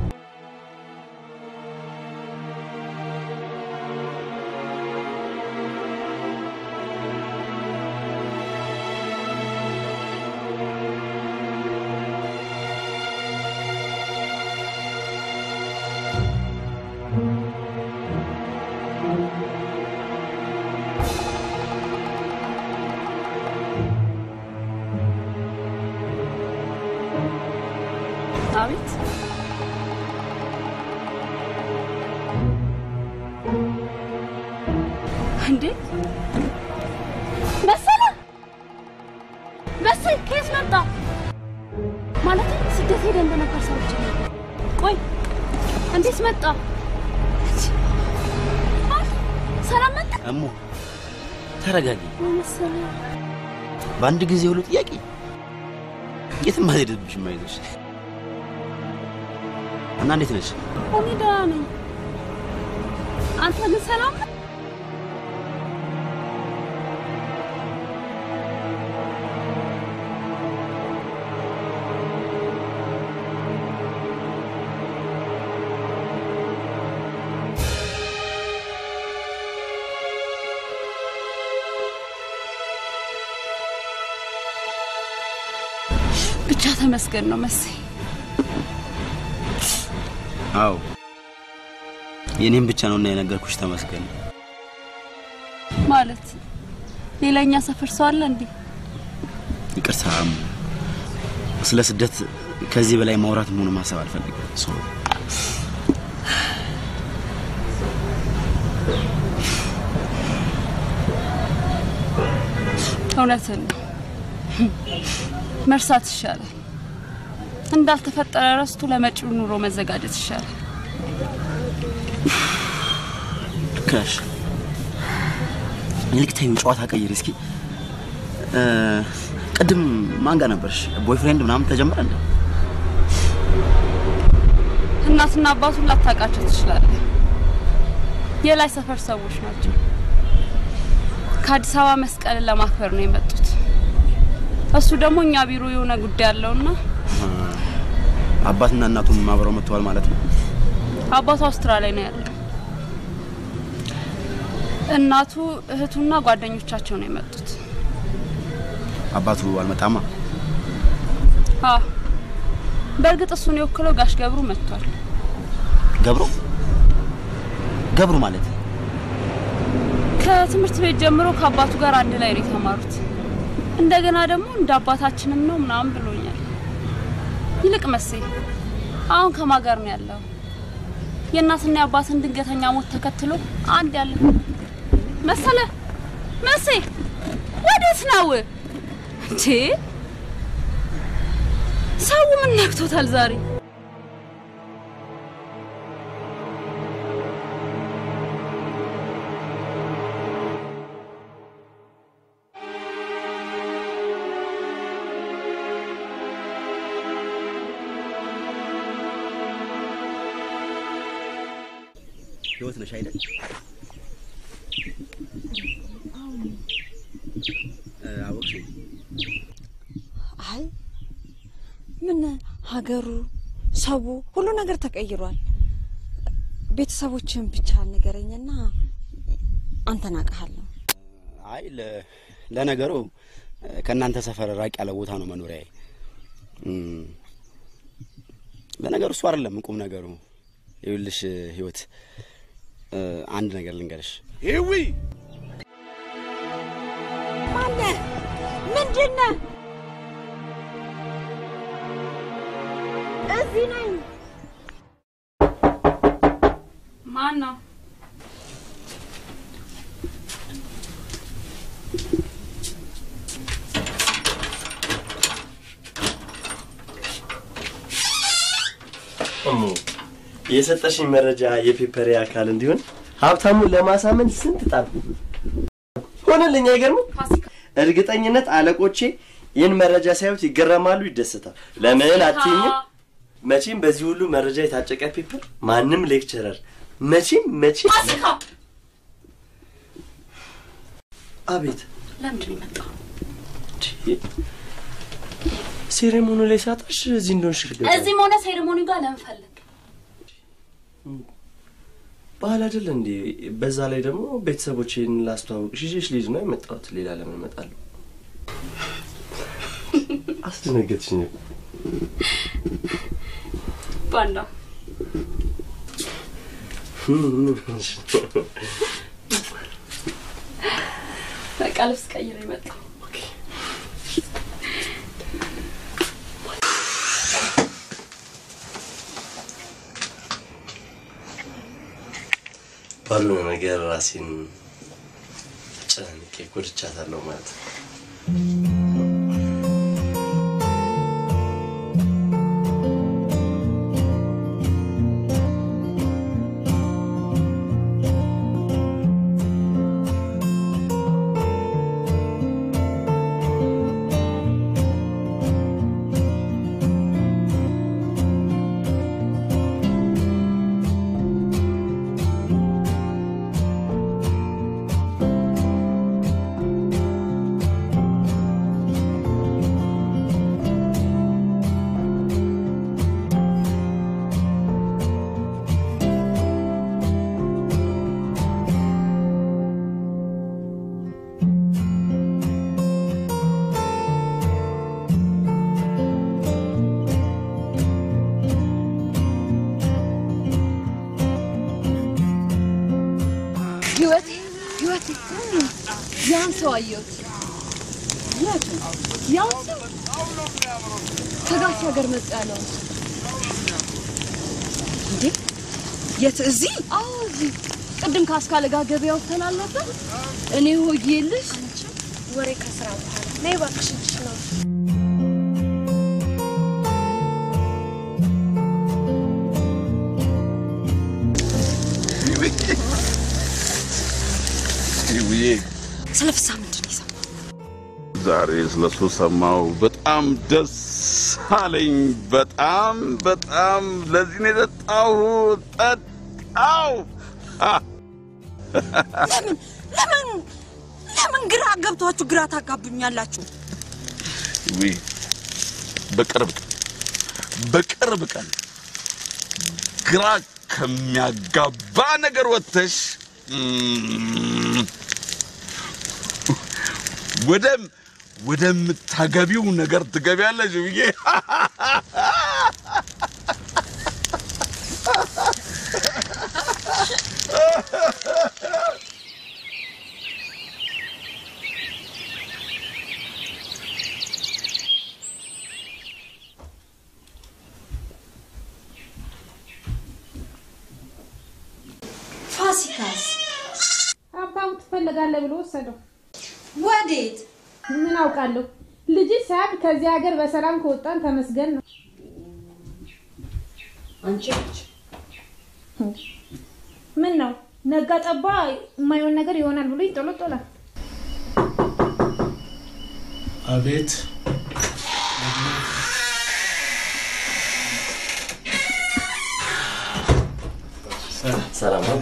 አቤት እንዴ መሰለ መሰል ከየት መጣ ማለት ስደት ሄደ እንደነበር ሰዎች ቆይ እንዴት መጣ አ፣ ሰላም መጣ እሙ ተረጋጊ። መሰለ በአንድ ጊዜ ሁሉ ጥያቄ የትም አልሄድብሽም። አይዞሽ እና እንዴት ነሽ? እኔ ደህና ነኝ አንተ ግን ሰላም ነህ? ብቻ ተመስገን ነው መሰለኝ። አዎ የኔም ብቻ ነውና የነገርኩሽ ተመስገን። ማለት ሌላኛ ሰፈር ሰው አለ እንዴ? ይቅርታ እሙ፣ ስለ ስደት ከዚህ በላይ ማውራት መሆኑ ማሰብ አልፈልግም። ሶ እውነትን ነው። መርሳት ይሻላል። እንዳልተፈጠረ ረስቶ ለመጪው ኑሮ መዘጋጀት ይሻላል። ልክ ነሽ። ይልቅ ተይው፣ ጨዋታ ቀይሪ እስኪ። እ፣ ቅድም ማን ጋር ነበርሽ? ቦይፍሬንድ ምናምን ተጀመረ እንዴ? እናትና አባቱን ላታውቃቸው ትችላለህ። የላይ ሰፈር ሰዎች ናቸው። ከአዲስ አበባ መስቀልን ለማክበር ነው የመጡት። እሱ ደግሞ እኛ ቢሮ የሆነ ጉዳይ አለውና አባትና እናቱም አብረው መጥተዋል ማለት ነው። አባቱ አውስትራሊያ ነው ያለው። እናቱ እህቱና ጓደኞቻቸው ነው የመጡት። አባቱ አልመጣማ። አ በእርግጥ እሱን የወክለው ጋሽ ገብሩ መጥቷል። ገብሩ ገብሩ ማለት ከትምህርት ቤት ጀምሮ ከአባቱ ጋር አንድ ላይ ነው የተማሩት። እንደገና ደግሞ እንደ አባታችንም ነው ምናምን ብሎኛል። ይልቅ መሴ አሁን ከማን ጋር ነው ያለው? የእናትና የአባትን ድንገተኛ ሞት ተከትሎ አንድ ያለ መሰለ መሴ ወዴት ነው እንዴ? ሰው ምን ነክቶታል ዛሬ? ህይወት ነሽ አይደል? አወቅሽ? አይ ምን ሀገሩ፣ ሰው፣ ሁሉ ነገር ተቀይሯል። ቤተሰቦችን ብቻ ንገረኝና አንተን አውቅሃለሁ። አይ ለ- ለነገሩ ከእናንተ ሰፈር ራቅ ያለ ቦታ ነው መኖሪያዬ። እም፣ ለነገሩ እሱ አይደለም ቁም ነገሩ። ይኸውልሽ ህይወት እ፣ አንድ ነገር ልንገርሽ። ሂዊ ማነህ? ምንድነህ? እዚህ ነኝ። ማን ነው? እሙ የሰጠሽኝ መረጃ የፔፐሬ አካል እንዲሆን ሀብታሙን ለማሳመን ስንት ጣር ሆነልኝ። አይገርምም? እርግጠኝነት አለቆቼ ይህን መረጃ ሳዩት ይገረማሉ፣ ይደሰታል። ለምን አትይኝም? መቼም በዚህ ሁሉ መረጃ የታጨቀ ፔፐር ማንም ሌክቸረር መቼም መቼም አቤት ለምንድን ነው የመጣው? ሴሬሞኒ ላይ ሳጣሽ እዚህ እንደሆንሽ ልገባ እዚህም ሆነ ሴሬሞኒ ጋር ለምን ፈለግ? ባህል አይደለ እንዴ? በዛ ላይ ደግሞ ቤተሰቦቼን ላስተዋውቅሽ ይዤሽ ልሂድ ነው የመጣሁት። ሌላ ለምን እመጣለሁ? አስደነገጥሽኝ። ባንዳ በቃ ልብስ ቀይረ የመጣው ባልሆነ ነገር ራሴን ጨናንቄ ጎድቻታለሁ ማለት ነው። ህይወቴ ህይወቴ ያን ሰው አየሁት። የት? ያን ሰው ከጋሽ ሀገር መጣ ያለው እንዴ? የት? እዚህ? አዎ እዚህ። ቅድም ካስካለ ጋር ገበያ ወጥተን አልነበር? እኔ ሆዬልሽ ወሬ ከስራ በኋላ ነይ እባክሽ እጅሽ ነው ሂዊዬ ስለ ፍስሀ ምንድን ነው የሰማው? ዛሬ ስለሱ ሰማው። በጣም ደስ አለኝ። በጣም በጣም ለዚህ ነው የጠጣሁ። ጠጣው። ለምን ለምን ለምን ግራ ገብቷችሁ ግራ ታጋቡኛላችሁ? ሂዊ በቅርብ ቀን በቅርብ ቀን ግራ ከሚያጋባ ነገር ወጥተሽ እም፣ ወደ ወደምታገቢው ነገር ትገቢያለሽ ብዬ ፋሲካስ አባቡ ትፈልጋለህ ብሎ ወሰደው። ወዴት? ምን አውቃለሁ። ልጅ ሳያድ ከዚህ ሀገር በሰላም ከወጣን ተመስገን ነው። አንቺ ነች ምን ነው ነጋ ጠባ የማይሆን ነገር ይሆናል ብሎ ይጦለጦላል። አቤት ሰላም ነው።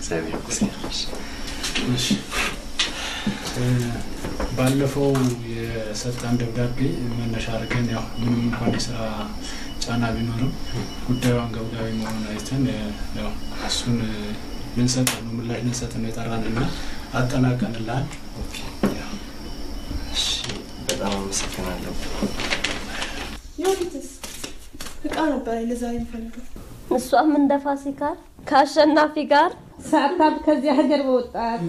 እሺ እ፣ ባለፈው የሰጠን ደብዳቤ መነሻ አድርገን ያው ምንም እንኳን የስራ ጫና ቢኖርም ጉዳዩ አንገብጋቢ መሆኑን አይተን እ፣ ያው እሱን እ፣ ልንሰጥ ነው ምላሽ ልንሰጥ ነው የጠራንና አጠናቀንልሃል። እሺ፣ በጣም አመሰግናለሁ። የወዲትስ እቃ ነበረ ለዛሬ የምፈልገው። እሷም እንደ ፋሲካ ከአሸናፊ ጋር ሳታብ ከዚህ ሀገር በወጣት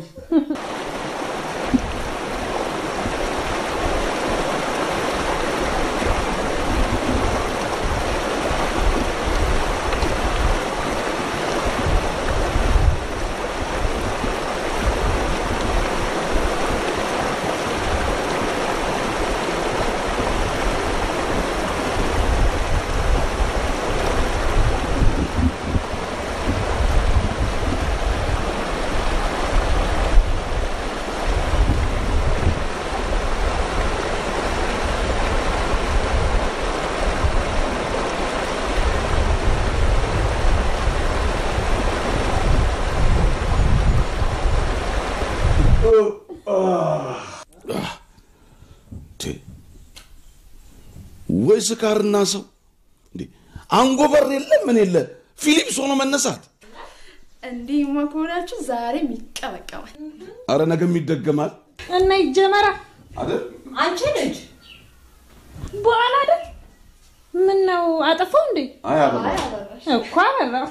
ወይ ስካርና ሰው እንዴ! አንጎበር የለ ምን የለ ፊሊፕስ ሆኖ መነሳት። እንዲህ ከሆናችሁ ዛሬም ይቀበቀባል። አረ ነገም ይደገማል እና ይጀመራ አይደል? አንቺ ልጅ በኋላ አይደል ምን ነው አጠፋው እንዴ? አይ አበባ እኮ አበራው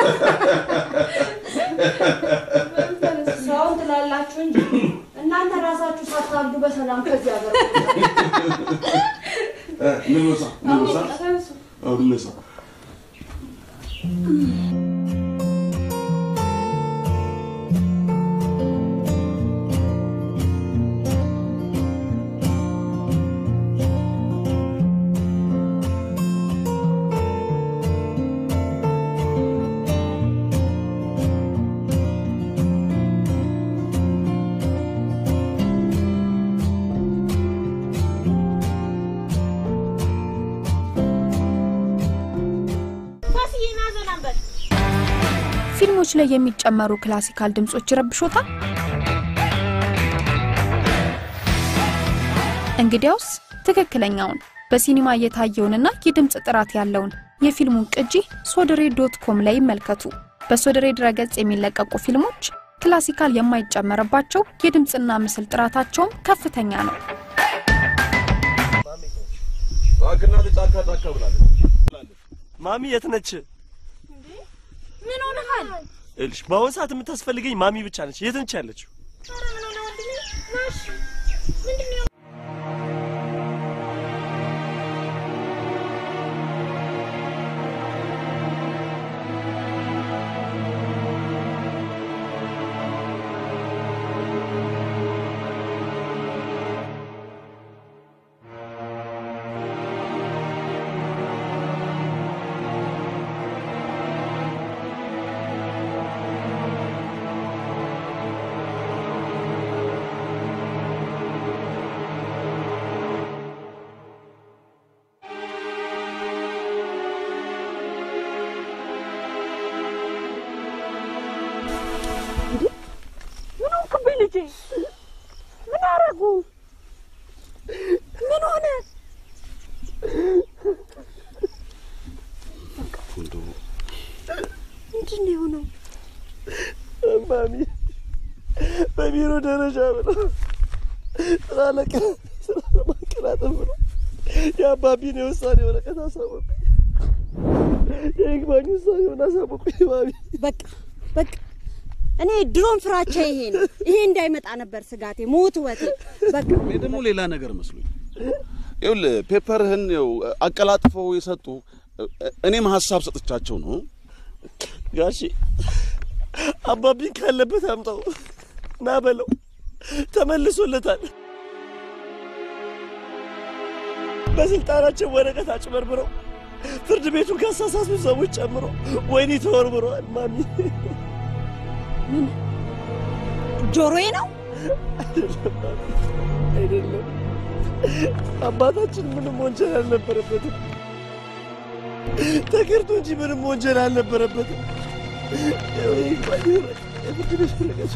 ሰውን ትላላችሁ እንጂ እናንተ ራሳችሁ ሳታብዱ በሰላም ከዚህ ሀገር እ፣ ንሳ ንሳ አዎ፣ ንሳ ፊልሞች ላይ የሚጨመሩ ክላሲካል ድምጾች ይረብሾታል? እንግዲያውስ ትክክለኛውን በሲኒማ እየታየውንና የድምፅ ጥራት ያለውን የፊልሙን ቅጂ ሶደሬ ዶት ኮም ላይ ይመልከቱ። በሶደሬ ድረገጽ የሚለቀቁ ፊልሞች ክላሲካል የማይጨመርባቸው የድምፅና ምስል ጥራታቸውም ከፍተኛ ነው። እባክህ ጫካ ጫካ ብላለች። ማሚ የት ነች? ምን ሆነሃል? ይኸውልሽ በአሁን ሰዓት የምታስፈልገኝ ማሚ ብቻ ነች። የት ነች ያለችው? ምን ሆንክብኝ ልጄ? ምን አረጉ? ምን ሆነ? እንደው እንጂ ምንድን ነው የሆነው? ማሚ በቢሮ ደረጃ ብለው ስራ ለቀ- ስራ ለማቀላጠፍ ብሎ የአባቢን የውሳኔ ወረቀት አሳወቁኝ። የይግባኝ ውሳኔውን አሳወቁኝ ማሚ። በቃ በቃ እኔ ድሮም ፍራቻ ይሄ ነው። ይሄ እንዳይመጣ ነበር ስጋቴ፣ ሞት ወቴ። በቃ እኔ ደግሞ ሌላ ነገር መስሎኝ ይኸውልህ ፔፐርህን ያው አቀላጥፈው የሰጡ እኔም ሀሳብ ሰጥቻቸው ነው። ጋሺ አባቢን ካለበት አምጣው ና በለው፣ ተመልሶለታል። በስልጣናቸው ወረቀት አጭበርብረው ፍርድ ቤቱን ካሳሳቱ ሰዎች ጨምሮ ወይኒ ተወርብረዋል። ማሚ ምን ጆሮዬ ነው? አይደለም ማሚ፣ አይደለም። አባታችን ምንም ወንጀል አልነበረበትም። ተከርቶ እንጂ ምንም ወንጀል አልነበረበትም። ይኸው ይግባኝ ወረቀት የፍርድ ቤት ወረቀት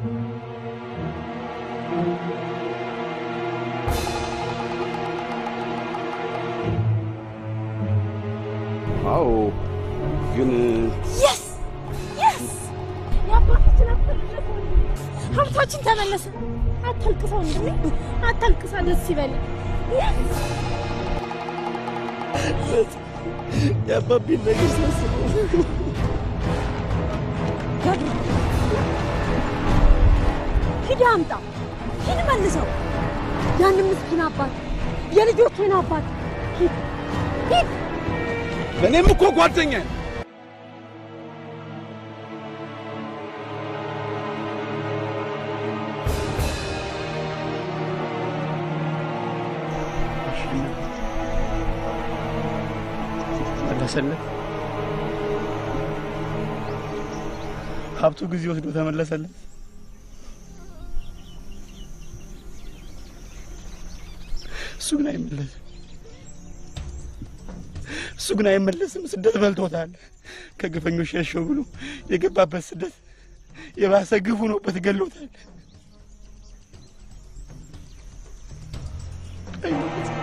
አዎ ግን የስ የስ የአባታችን ሀብት ሀብታችን ተመለሰ። አታልቅሰው እንዴ አታልቅሳ፣ ደስ ይበል። የአባቢን ነገር ሳስበው ሂድ አምጣ፣ ሂድ መልሰው። ያንን ምስኪን አባት የልጆቼን አባት ሂድ ሂድ። እኔም እኮ ጓደኛ መለሰለት። ሀብቱ ጊዜ ወስዶ ተመለሰለት። እሱ ግን አይመለስም። እሱ ግን አይመለስም። ስደት በልቶታል። ከግፈኞች ሸሸው ብሎ የገባበት ስደት የባሰ ግፍ ሆኖበት ገሎታል። አይመለስም።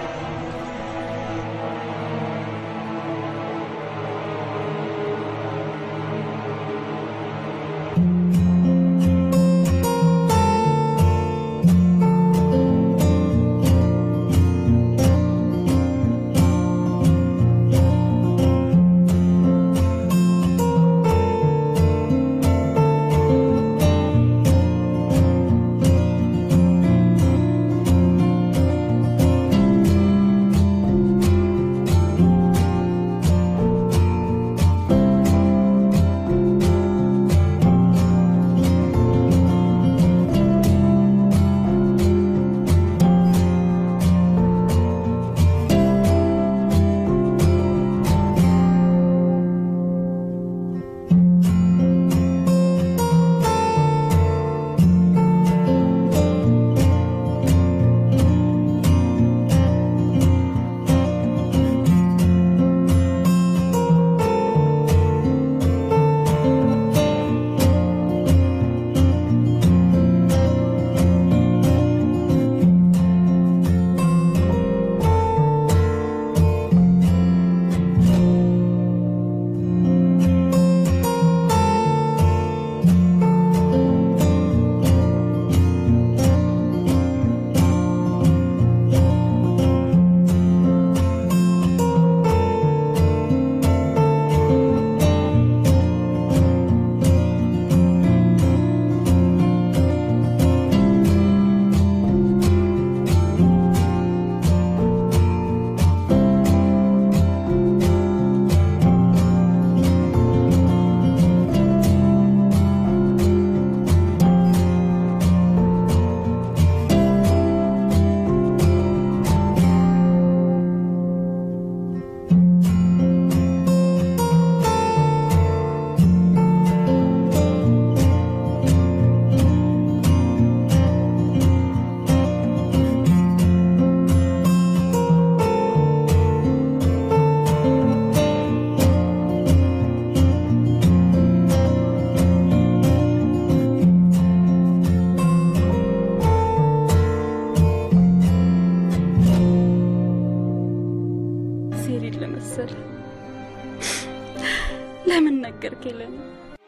ሴሪን ለመሰለ ለምን ነገርከኝ ለኔ?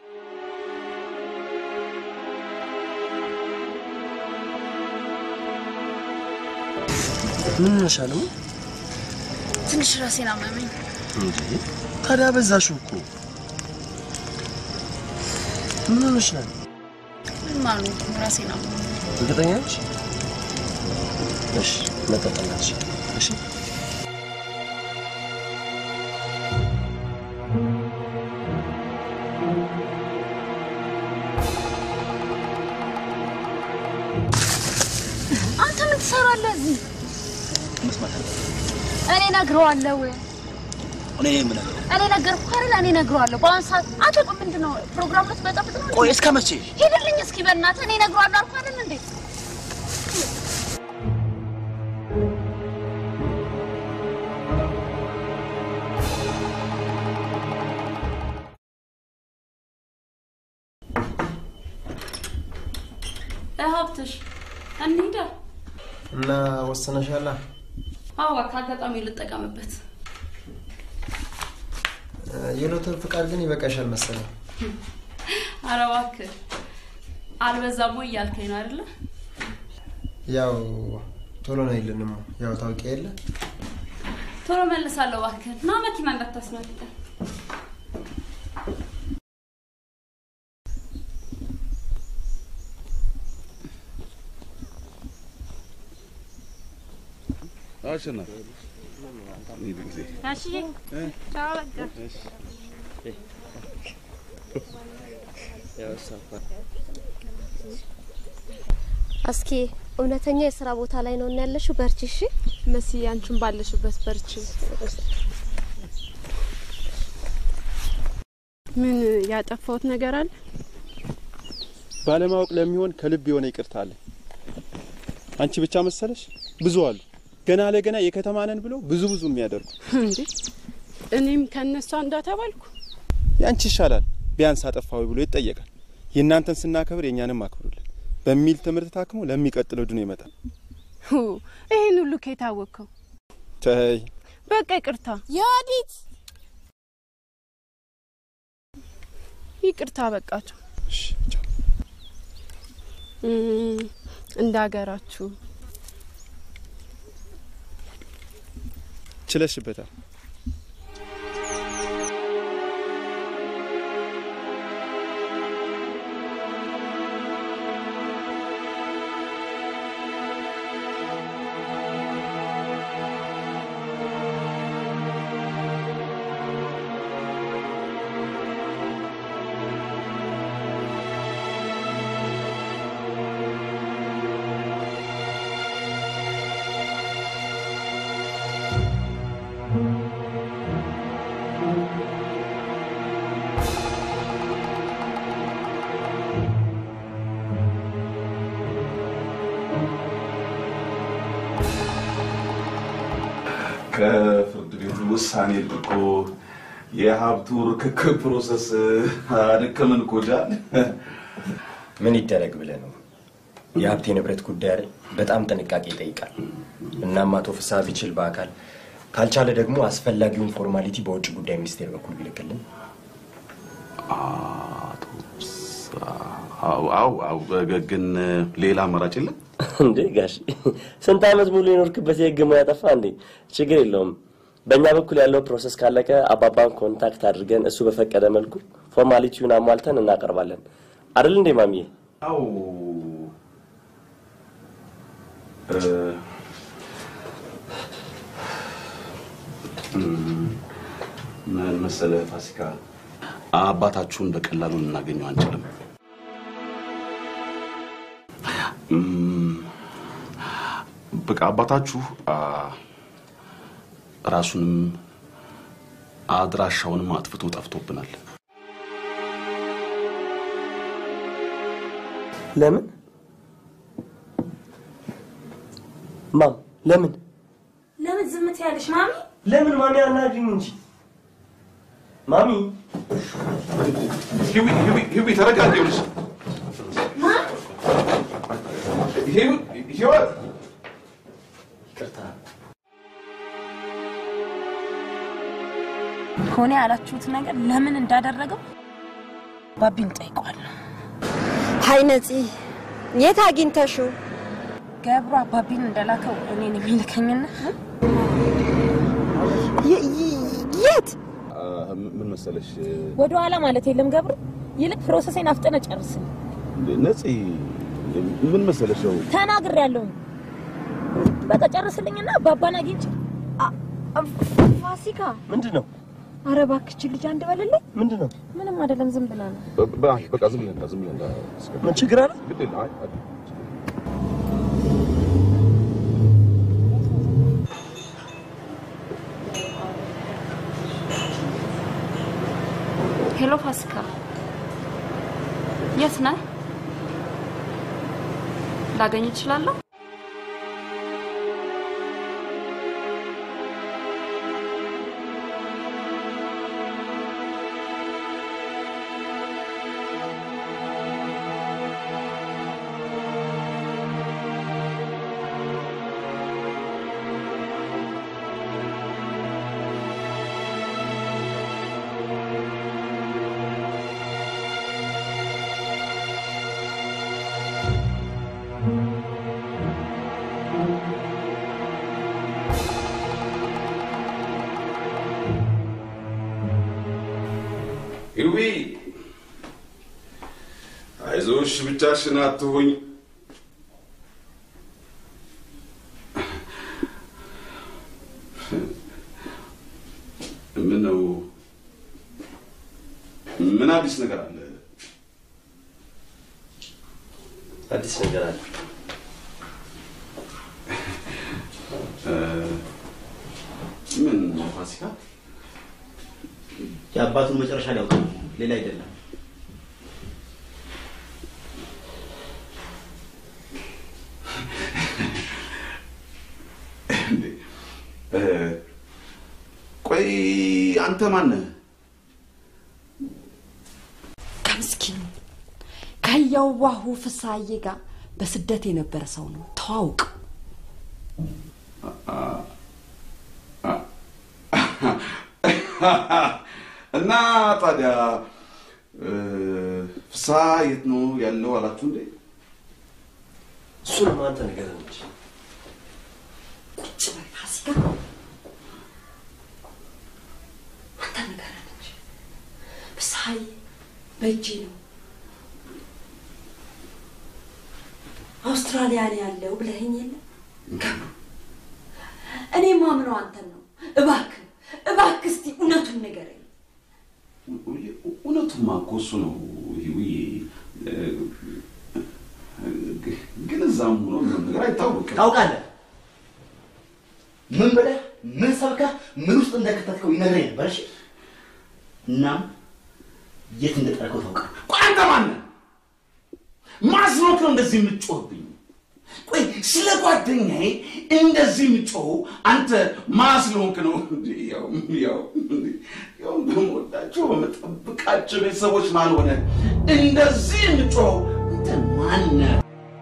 ምን ነሻል? ትንሽ ራሴን አመመኝ። እንዴ ታዲያ በዛሽው እኮ። ምን ሆነሻል? ምንም አልሆንኩም፣ ራሴን አመመኝ። እርግጠኛ ነሽ? እሺ መጠጠናች። እሺ አንተ ምን ትሰራለህ እዚህ? መስማት አለ እኔ እነግረዋለሁ። እኔ ምን አለ እኔ ነገርኩህ አይደል? እኔ እነግረዋለሁ። በአሁን ሰዓት አንተ ቆይ፣ ምንድን ነው ፕሮግራም ልትበጠብጥ ነው? ቆይ እስከ መቼ? ሂድልኝ እስኪ በእናትህ። እኔ እነግረዋለሁ አልኩህ አይደል እንዴ? ሀብትሽ እንሂዳ። እና ወስነሻላ? አዋ ከአጋጣሚ ልጠቀምበት። የሎተር ፍቃድ ግን ይበቃሻል መሰለኝ። ኧረ እባክህ አልበዛም ወይ እያልከኝ ነው አይደለ? ያው ቶሎ ነው ይልንም ያው ታውቂ የለ ቶሎ መልሳለሁ እባክህ። ና መኪና እንዳታስመልጠን። አሸናፊ ይህ ጊዜ ጋሽዬ ቻው በቃ እስኪ እውነተኛ የስራ ቦታ ላይ ነው እና ያለሽው። በርቺ እሺ። መሲ አንቺን ባለሽበት በርቺ። ምን ያጠፋሁት ነገር አለ? ባለማወቅ ለሚሆን ከልብ የሆነ ይቅርታ አለ። አንቺ ብቻ መሰለሽ? ብዙ አሉ ገና ለገና የከተማ ነን ብለው ብዙ ብዙ የሚያደርጉ። እንዴ እኔም ከነሱ አንዷ ተባልኩ። ያንቺ ይሻላል፣ ቢያንስ አጠፋዊ ብሎ ይጠየቃል። የእናንተን ስናከብር የእኛንም አክብሩልን በሚል ትምህርት ታክሞ ለሚቀጥለው ድኖ ይመጣል። ሁ ይሄን ሁሉ ከየታወቅከው? ተይ በቃ ይቅርታ። የወዲት ይቅርታ በቃቸው። እንደ ሀገራችሁ ችለሽበታል። ከፍርድ ቤቱ ውሳኔ ልቆ የሀብቱ ርክክብ ፕሮሰስ አደከመን እኮ ጃል። ምን ይደረግ ብለህ ነው? የሀብት የንብረት ጉዳይ አይደል? በጣም ጥንቃቄ ይጠይቃል። እናም አቶ ፍስሐ ቢችል በአካል ካልቻለ ደግሞ አስፈላጊውን ፎርማሊቲ በውጭ ጉዳይ ሚኒስቴር በኩል ቢልክልን። አቶ ፍስሐ፣ አዎ አዎ አዎ፣ ግን ሌላ አማራጭ የለም? እንዴ ጋሽ ስንት ዓመት ሙሉ የኖርክበት የህግ ሙያ ጠፋ እንዴ? ችግር የለውም። በእኛ በኩል ያለው ፕሮሰስ ካለቀ አባባን ኮንታክት አድርገን እሱ በፈቀደ መልኩ ፎርማሊቲውን አሟልተን እናቀርባለን። አይደል እንዴ ማሚዬ? አዎ እ፣ እም፣ ምን መሰለህ ፋሲካ፣ አባታችሁን በቀላሉ ልናገኘው አንችልም። እም፣ በቃ አባታችሁ አ፣ ራሱንም አድራሻውንም አጥፍቶ ጠፍቶብናል። ለምን ማም? ለምን ለምን ዝም ትያለሽ ማሚ? ለምን ማሚ አናግሪኝ እንጂ ማሚ። ሂዊ ሂዊ ሂዊ ተረጋጊ። ይኸውልሽ ሂዊ ህይወት ይቅርታ ሆነ ያላችሁት ነገር ለምን እንዳደረገው ባቢን ጠይቋል። ሀይ ነፂ፣ የት አግኝተሽው? ገብሩ አባቢን እንደላከው እኔን የሚልከኝና የት ምን መሰለሽ ወደ ኋላ ማለት የለም ገብሩ። ይልቅ ፕሮሰሴን አፍጥነ ጨርስልኝ። ነፂ ምን መሰለሽ ያው ተናግር ያለውኝ በቃ ጨርስልኝና አባባን አግኝቼ ፋሲካ ምንድን ነው? አረ እባክሽ ልጅ አንድ በልልኝ። ምንድን ነው? ምንም አይደለም፣ ዝም ብላ ነው። በ- በቃ ዝም ብለን ዝም ብለን ምን ችግር አለ? ግድ የለም አይ አይ ሄሎ ፋሲካ፣ የት ነህ? ላገኝ እችላለሁ? ይዊ አይዞሽ፣ ብቻሽን አትሁኝ። ምን ነው? ምን አዲስ ነገር አለ? አዲስ ነገር አለ። እ፣ ምን ፋሲካ? የአባቱን መጨረሻ ሊያውቅ ነው፣ ሌላ አይደለም። እ፣ ቆይ አንተ ማነህ? ከምስኪኑ ከየዋሁ ፍሳዬ ጋር በስደት የነበረ ሰው ነው። ተዋውቅ። እና ታዲያ እ፣ ፍስሐ የት ነው ያለው አላችሁ እንዴ? እሱንም አንተ ንገረን እንጂ። ቁጭ በል ፋሲካ፣ አንተ ንገረን እንጂ። ፍስሀዬ በእጄ ነው አውስትራሊያ ነው ያለው ብለኸኝ የለ እኔ ማምነው አንተን ነው። እባክህ እባክህ እስቲ እውነቱን ንገረኝ። እውነቱማ እኮ እሱ ነው ይውዬ። እ፣ ግን እዛም ሆኖ ምንም ነገር አይታወቅም። ታውቃለህ፣ ምን ብለህ ምን ሰብከህ ምን ውስጥ እንደከተትከው ይነግረኝ ነበር። እሺ፣ እናም የት እንደጠረከው ታውቃለህ። ቆይ አንተ ማነህ? ማስኖክ ነው እንደዚህ የምትጮህብኝ? ቆይ ስለ ጓደኛዬ እንደዚህ የምትጮኸው አንተ ማስሎንክ ነው? እንዴ ያው ያው እንዴ ያው በምወዳቸው በምጠብቃቸው ቤተሰቦች ማን ሆነ እንደዚህ የምትጮኸው አንተ ማነህ?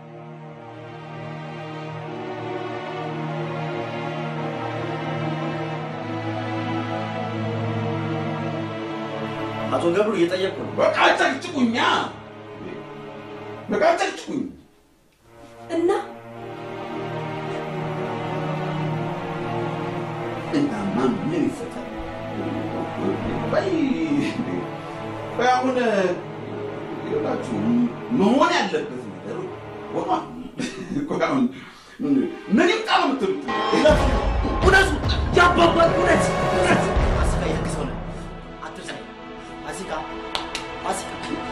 አቶ ገብሩ እየጠየቅኩ ነው። በቃ ጨቅጭቁኛ፣ በቃ ጨቅጭቁኝ። እና እናማ ምን ይፈታል? በይ በይ አሁን ይኸውላችሁ መሆን ያለበት ነገር ሆኗል። ቆይ አሁን ምን ይምጣ ነው የምትሉት? እውነቱ ያባባል እውነት እውነት ፋሲካ የህግ ሰው ነህ። አትርሳኝ ፋሲካ ፋሲካ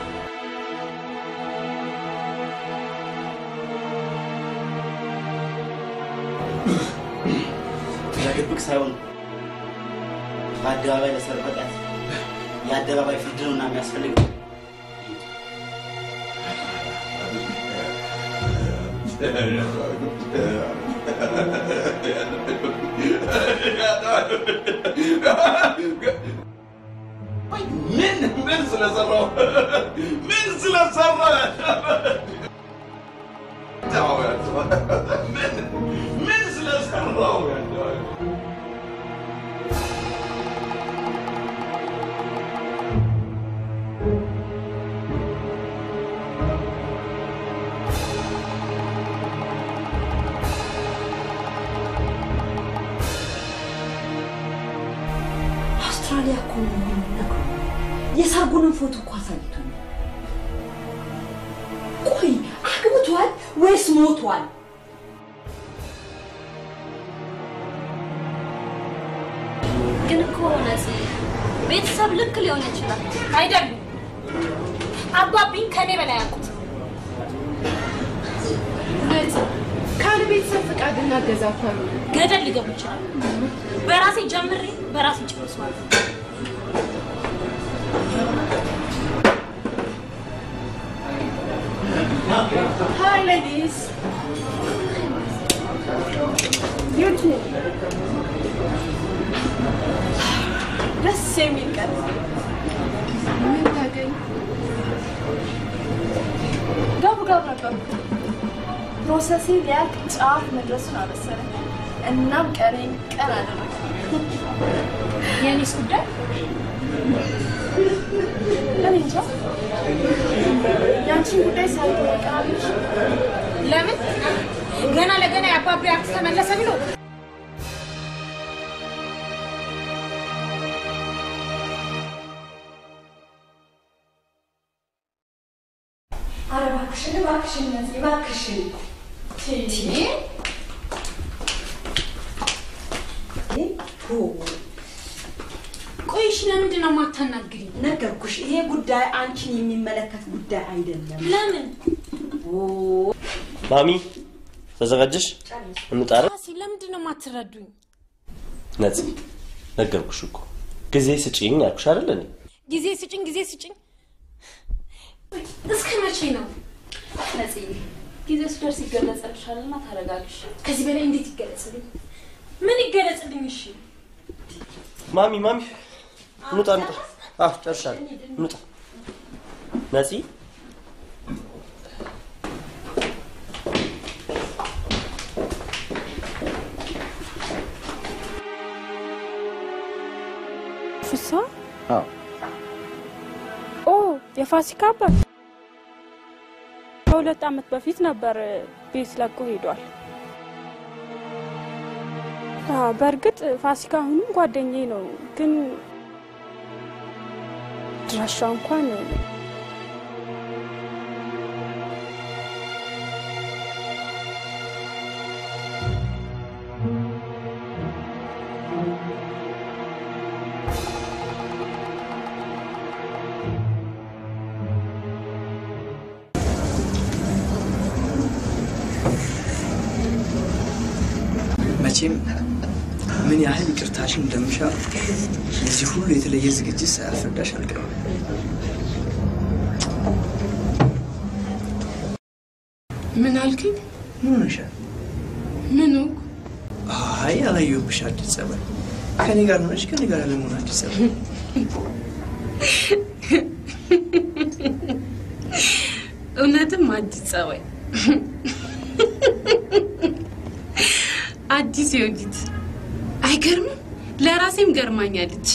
በድብቅ ሳይሆን በአደባባይ ለሰረቀት የአደባባይ ፍርድ ነው እና የሚያስፈልገው ምን ምን ስለሰራው ምን ስለሰራ ምን ምን ስለሰራው አሊያ እኮ ነው የሚነግረው። የሰርጉንም ፎቶ እኮ አሳይቶኛል። ቆይ አግብቷል ወይስ ሞቷል? ግን እኮ ነፂ ቤተሰብ ልክ ሊሆን ይችላል። አይደሉም። አባቢን ከኔ በላይ ያውቁት። ነፂ ካለ ቤተሰብ ፍቃድና እገዛ እኮ ነው። ገደል ሊገቡ ይችላል። በራሴ ጀምሬ በራሴ ጨርሰዋል። Hi, ladies. You too. ደስ የሚል ቀን ምን ታገኝ? ጋቡ ጋቡ ነበር። ፕሮሰሴ ሊያልቅ ጫፍ መድረሱን አበሰረኝ። እናም ቀኔን ቀን አደረገ። የኔስ ጉዳይ እኔ እንጃ። ያንቺን ጉዳይ ሳይሆን ቀናለች። ለምን ገና ለገና የአባቢ አክስ ተመለሰ ብሎ ኧረ እባክሽን እባክሽን ነፂ እባክሽን ቆይሽ ለምንድን ነው የማታናግሪኝ? ነገርኩሽ፣ ይሄ ጉዳይ አንቺን የሚመለከት ጉዳይ አይደለም። ለምን ማሚ ተዘጋጀሽ? እንውጣ አይደል? ራሴ ለምንድን ነው የማትረዱኝ? ነፂ ነገርኩሽ እኮ ጊዜ ስጪኝ ያልኩሽ አይደል እኔ ጊዜ ስጭኝ፣ ጊዜ ስጭኝ። እስከ መቼ ነው? ነፂ ጊዜው ሲደርስ ይገለጸልሻልና ታረጋግሽ። ከዚህ በላይ እንዴት ይገለጽልኝ? ምን ይገለጽልኝ? እሺ ማሚ ማሚ እንውጣ እንውጣ። አዎ ጨርሻለሁ። እንውጣ ነፂ ፍሳ አዎ ኦ የፋሲካ አባት ከሁለት ዓመት በፊት ነበር ቤት ለቆ ሄዷል። አዎ፣ በእርግጥ ፋሲካ አሁንም ጓደኛዬ ነው፣ ግን ድራሻ እንኳን መቼም ምን ያህል ይቅርታሽን እንደምሻ የዚህ ሁሉ የተለየ ዝግጅት ሳያስረዳሽ አልቀርም። ምን አልከኝ? ምን ሆነሻል? ምኑ? አይ አላየሁብሽ አዲስ ጸባይ። ከኔ ጋር ሆነሽ ከኔ ጋር ለመሆን አዲስ ጸባይ። እውነትም አዲስ ጸባይ፣ አዲስ የውዲት አይገርምም? ለራሴም ገርማኛለች።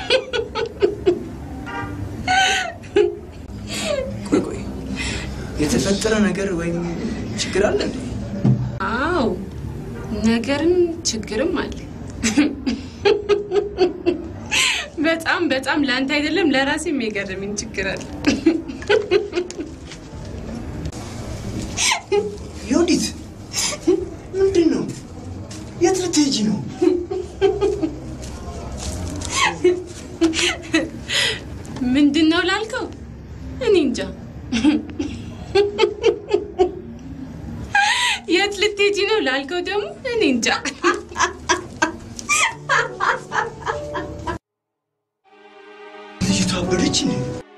ቆይ ቆይ፣ የተፈጠረ ነገር ወይም ችግር አለ እንዴ? አዎ ነገርም ችግርም አለ። በጣም በጣም ለአንተ አይደለም ለራሴም የገረመኝ ችግር አለ። ዮዲት ምንድን ነው? የት ልትሄጂ ነው? ምንድን ነው ላልከው እኔ እንጃ። የት ልትሄጂ ነው ላልከው ደግሞ እኔ እንጃ። ልጅቷ አበደች እንዴ?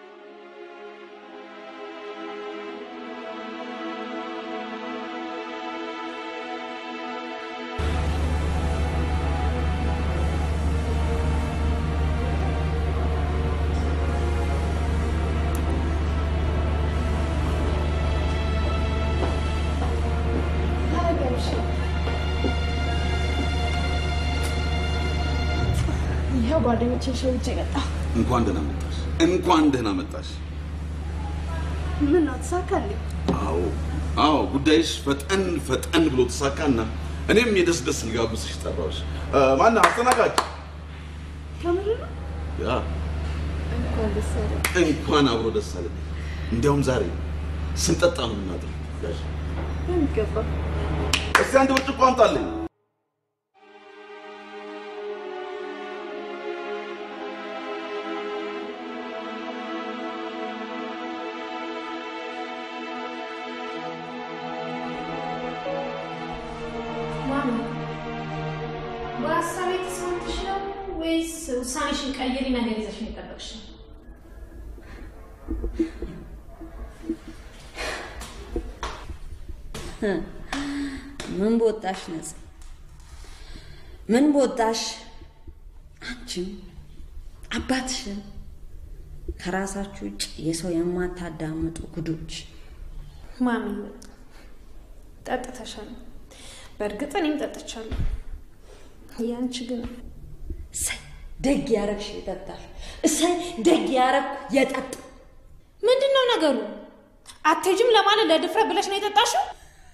ይኸው ጓደኞቼን ሸውጄ መጣሁ። እንኳን ደህና መጣሽ፣ እንኳን ደህና መጣሽ። ምን ነው ተሳካልኝ? አዎ አዎ፣ ጉዳይሽ ፈጠን ፈጠን ብሎ ተሳካና እኔም የደስ ደስ ልጋብዝሽ ጠራሁሽ። ማነው አስተናጋጅ? ከምር ነው? ያ እንኳን አብሮ ደስ አለ። እንዲያውም ዛሬ ስንጠጣ ነው የምናድረው። ጋሽ የሚገባ እስቲ አንድ ብርጭቆ አምጣልኝ። ማሚ በሀሳቤ ተስማምተሽ ነው ወይስ ውሳኔሽን ቀይሪ ነገር ይዘሽ ነው የጠበቅሽ? ምን በወጣሽ ነጽ ምን በወጣሽ አንቺም አባትሽን ከራሳችሁ ውጭ የሰው የማታዳምጡ ጉዶች ማሚ ጠጥተሻል። በእርግጥ እኔም ጠጥቻለሁ። ያንቺ ግን እሰይ ደግ ያረግሽ ይጠጣል። እሰይ ደግ ያረግኩ የጠጣ ምንድን ነው ነገሩ? አትሄጂም ለማለት ለድፍረት ብለሽ ነው የጠጣሽው?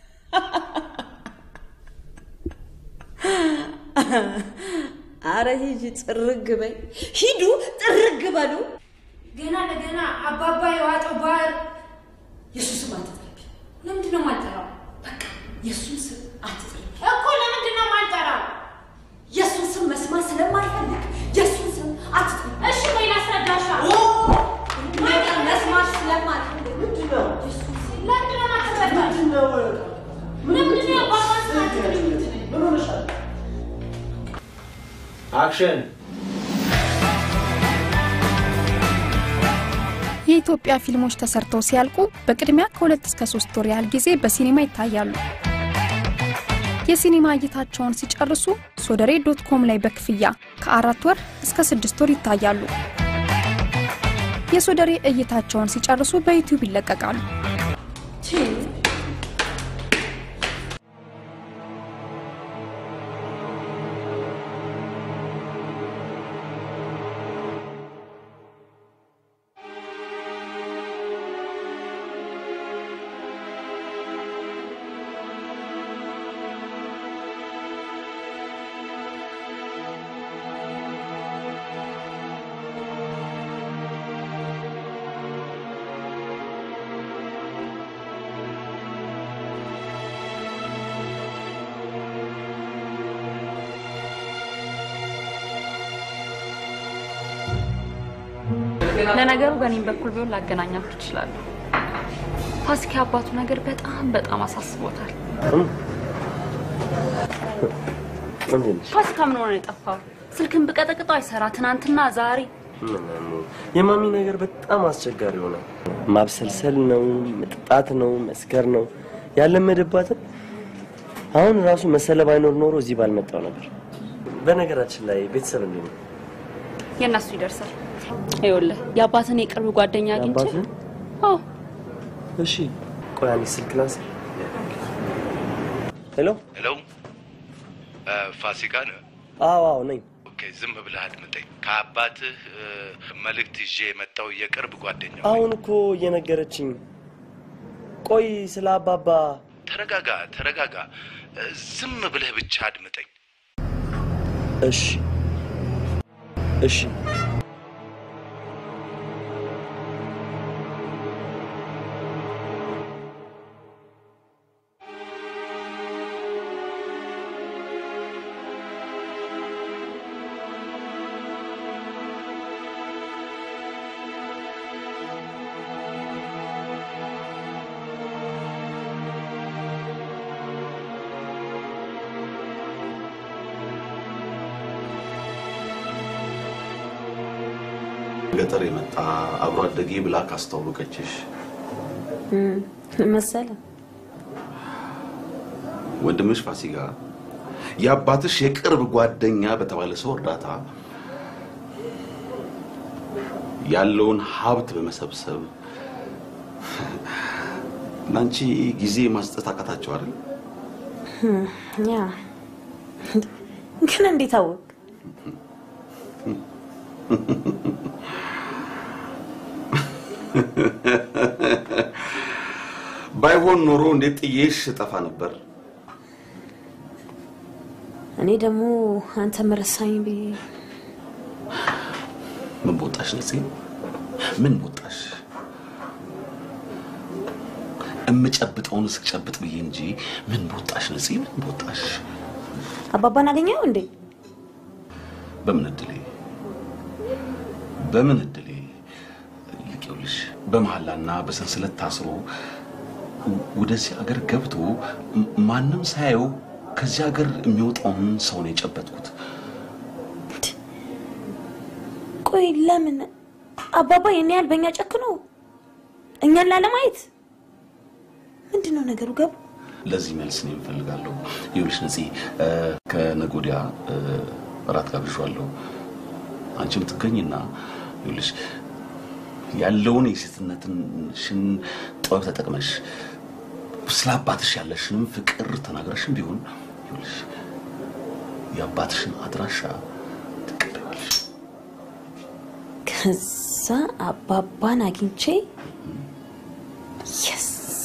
አረ ሂጂ ጥርግ በይ፣ ሂዱ ጥርግ በሉ። ገና ለገና አባባ የዋጠው ባህር የሱስ ስም አትጥሪብኝ። ለምንድን ነው የማልጠራው? በቃ የሱን ስም አትጥሪ እኮ። ለምንድን ነው የማልጠራው? የሱን ስም መስማት ስለማልፈልግ የሱን ስም አትጥሪ። እሺ ቆይ ላስረዳሻ። ነገር መስማት ስለማልፈልግ ምንድን ነው የሱን ስም ለምንድን ነው የማትረዳው? ለምንድን ነው የአባባን ስም አትጥሪ የምትለኝ? ምን ሆነሻል? አክሽን የኢትዮጵያ ፊልሞች ተሰርተው ሲያልቁ በቅድሚያ ከሁለት እስከ ሶስት ወር ያህል ጊዜ በሲኒማ ይታያሉ። የሲኒማ እይታቸውን ሲጨርሱ ሶደሬ ዶት ኮም ላይ በክፍያ ከአራት ወር እስከ ስድስት ወር ይታያሉ። የሶደሬ እይታቸውን ሲጨርሱ በዩቲዩብ ይለቀቃሉ። ለነገሩ በእኔም በኩል ቢሆን ላገናኛችሁ እችላለሁ። ፋሲካ አባቱ ነገር በጣም በጣም አሳስቦታል። ፋሲካ ምን ሆነ የጠፋው? ስልክን ብቀጠቅጠው አይሰራ። ትናንትና ዛሬ የማሚ ነገር በጣም አስቸጋሪ ሆነ። ማብሰልሰል ነው፣ መጠጣት ነው፣ መስከር ነው ያለመደባትን። አሁን ራሱ መሰለ ባይኖር ኖሮ እዚህ ባልመጣው ነበር። በነገራችን ላይ ቤተሰብ እንዴት ነው? የእነሱ ይደርሳል። ይኸውልህ የአባትን የቅርብ ጓደኛ አግኝቼ የአባትህን? አዎ እሺ ቆይ አንዴ ስልክ ላንሳ። ሄሎ ሄሎ፣ ፋሲካ ነህ? አዎ አዎ ነኝ። ኦኬ፣ ዝም ብለህ አድምጠኝ። ከአባትህ እ፣ መልእክት ይዤ የመጣው የቅርብ ጓደኛ አሁን እኮ እየነገረችኝ። ቆይ ስለ አባባ ተረጋጋ፣ ተረጋጋ። እ፣ ዝም ብለህ ብቻ አድምጠኝ። እሺ እሺ ገጠር የመጣ አብሮ አደጌ ብላ ካስተዋወቀችሽ መሰለ ወንድምሽ ፋሲካ የአባትሽ የቅርብ ጓደኛ በተባለ ሰው እርዳታ ያለውን ሀብት በመሰብሰብ ለአንቺ ጊዜ ማስጠት አቃታቸው አይደል? ያ ግን እንዴት አወቅ? ባይሆን ኖሮ እንዴት ጥዬሽ እጠፋ ነበር። እኔ ደግሞ አንተ መረሳኝ ብዬ ምን በወጣሽ ነፂ? ምን በወጣሽ? እምጨብጠውን እስክጨብጥ ብዬ እንጂ ምን በወጣሽ ነፂ? ምን በወጣሽ? አባባን አገኘው እንዴ? በምን እድሌ በምን እድሌ ይልቅ ይኸውልሽ በመሐላና በሰንሰለት ታስሮ ወደዚህ ሀገር ገብቶ ም- ማንም ሳየው ከዚህ ሀገር የሚወጣውን ሰው ነው የጨበጥኩት። ቆይ ለምን አባባ የኔ ያህል በእኛ ጨክኖ እኛን ላለማየት ምንድን ነው ነገሩ? ገቡ ለዚህ መልስ ነው የምፈልጋለሁ። ይኸውልሽ ነፂ እ፣ ከነገ ወዲያ እ፣ እራት ጋብዣለሁ። አንቺም ትገኝና ይኸውልሽ ያለውን የሴትነትሽን ጥበብ ተጠቅመሽ ስለ አባትሽ ያለሽንም ፍቅር ተናግረሽም ቢሆን ይኸውልሽ የአባትሽን አድራሻ ትቀበያለሽ። ከዛ አባባን አግኝቼ የስ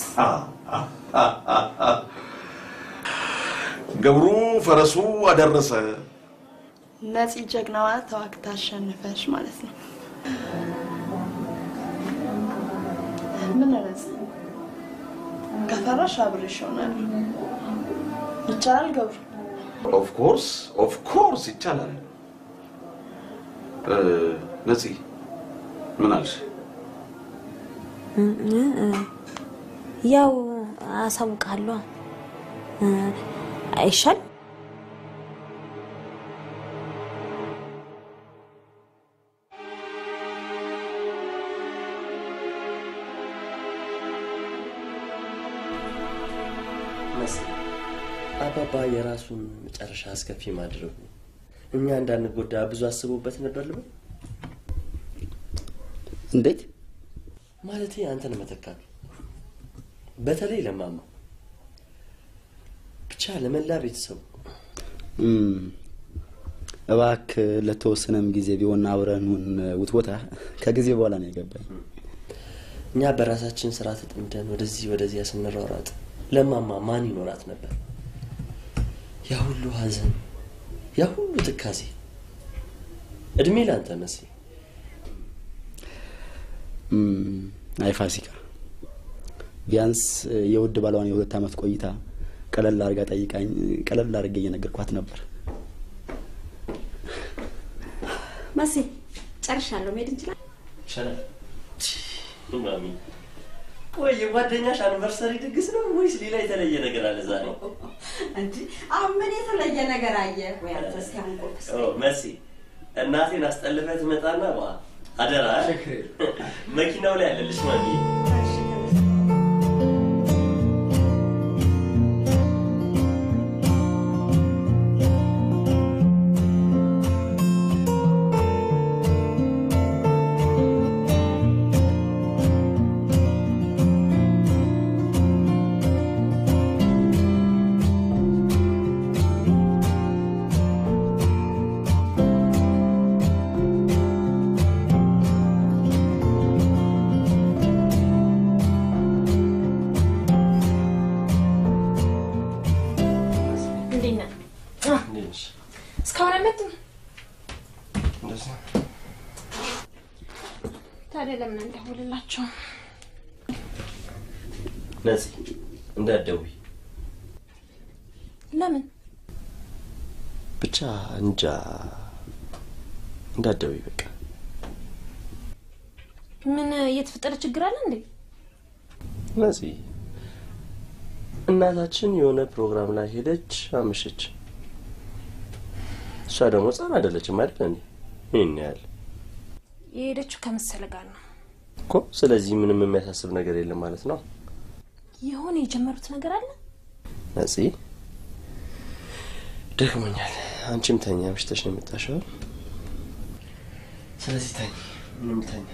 ገብሩ ፈረሱ አደረሰ። ነፂ ጀግናዋ ተዋግታ አሸንፈሽ ማለት ነው። ምን ነፂ ከፈራሽ አብሬሽ እሆናለሁ። ይቻላል ገብሩ? ኦፍ ኮርስ ኦፍ ኮርስ ይቻላል። እ፣ ነፂ ምን አልሽ? እ- እ- እ፣ ያው አሳውቃለሁ። እ፣ አይሻል መስ አባባ የራሱን መጨረሻ አስከፊ ማድረጉ እኛ እንዳንጎዳ ብዙ አስቦበት ነበር ልበል። እንዴት ማለቴ አንተን መተካቱ በተለይ ለማማ ብቻ ለመላ ቤተሰቡ እም፣ እባክህ ለተወሰነም ጊዜ ቢሆን አብረኑን ውትወታ ከጊዜ በኋላ ነው የገባኝ። እኛ በራሳችን ስራ ተጠምደን ወደዚህ ወደዚያ ስንሯሯጥ ለማማ ማን ይኖራት ነበር? ያ ሁሉ ሀዘን፣ ያ ሁሉ ትካዜ። እድሜ ላንተ መሲ። እም፣ አይ ፋሲካ፣ ቢያንስ የውድ ባሏን የሁለት ዓመት ቆይታ ቀለል አድርጋ ጠይቃኝ ቀለል አድርጌ እየነገርኳት ነበር። መሲ ጨርሻለሁ። መሄድ እንችላለን? ይሻላል። ማሚ ቆይ የጓደኛሽ አኒቨርሰሪ ድግስ ነው ወይስ ሌላ የተለየ ነገር አለ ዛሬ? እንጂ አሁን ምን የተለየ ነገር አየ ወይ አንተ? እስኪ አሁን ቁርስ ኦ፣ መሲ እናቴን አስጠልፈህ ትመጣና ዋ አደራ መኪናው ላይ አለልሽ ማሚ። እንዴት ነህ? እንዴት ነሽ? እስካሁን አልመጡም። እንደዚህ ነው። ታዲያ ለምን እንደውልላቸው? ነፂ እንዳትደውይ ለምን? ብቻ እንጃ እንዳትደውይ በቃ ምን እየተፈጠረ ችግር አለ እንዴ? ነፂ እናታችን የሆነ ፕሮግራም ላይ ሄደች አመሸች። እሷ ደግሞ ህፃን አይደለችም አይደል እንዴ? ይህን ያህል የሄደችው ከመሰለ ጋር ነው። እኮ። ስለዚህ ምንም የሚያሳስብ ነገር የለም ማለት ነው። የሆነ የጀመሩት ነገር አለ። ነፂ ደክሞኛል። አንቺም ተኛ፣ ምሽተሽ ነው የመጣሽው። ስለዚህ ተኝ፣ ምንም ተኛ።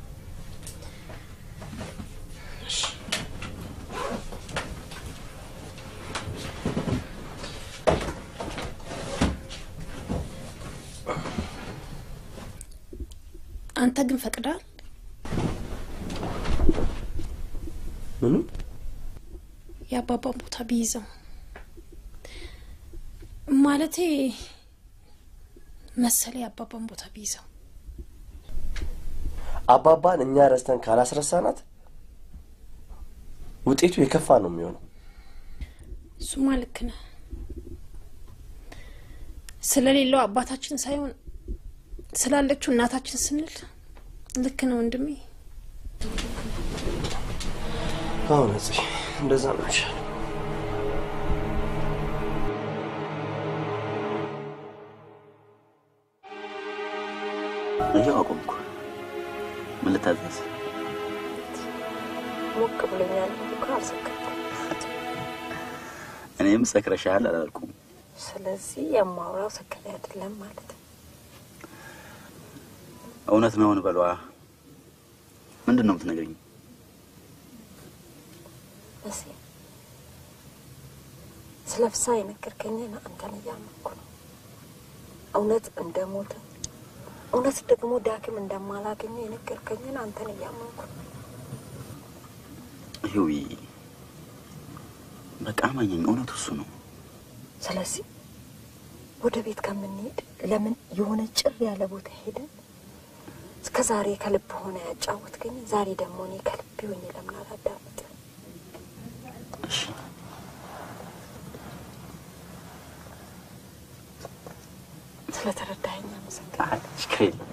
አንተ ግን ፈቅዳል። ምንም የአባባን ቦታ ቢይዘው ማለቴ መሰለ የአባባን ቦታ ቢይዘው አባባን እኛ ረስተን ካላስረሳናት ውጤቱ የከፋ ነው የሚሆነው። እሱማ ልክ ነህ። ስለሌለው አባታችን ሳይሆን ስላለችው እናታችን ስንል ልክ ነው ወንድሜ። አሁን እዚህ እንደዛ ነው ይሻል። ይኸው አቆምኩ። ምን ልታዘዝ? ሞቅ ብሎኛል እኮ አልሰከርኩም። እኔም ሰክረሻል አላልኩም። ስለዚህ የማውራው ሰከሬ አይደለም ማለት ነው። እውነት ነውን በሏ። ምንድን ነው የምትነግረኝ? መሲ ስለ ፍስሀ የነገርከኝን አንተን እያመንኩ ነው። እውነት እንደሞተ እውነት ደግሞ ዳግም እንደማላገኘው የነገርከኝን አንተን እያመንኩ ነው። ህዊ በቃ ማኘኝ፣ እውነቱ እሱ ነው። ስለዚህ ወደ ቤት ከምንሄድ ለምን የሆነ ጭር ያለ ቦታ ሄደን እስከ ዛሬ ከልብ ሆነ ያጫወትከኝ፣ ዛሬ ደግሞ እኔ ከልብ ሆኜ ለምን አላዳምጥ? ስለተረዳኸኝ አመሰግናለሁ። ችግር የለም።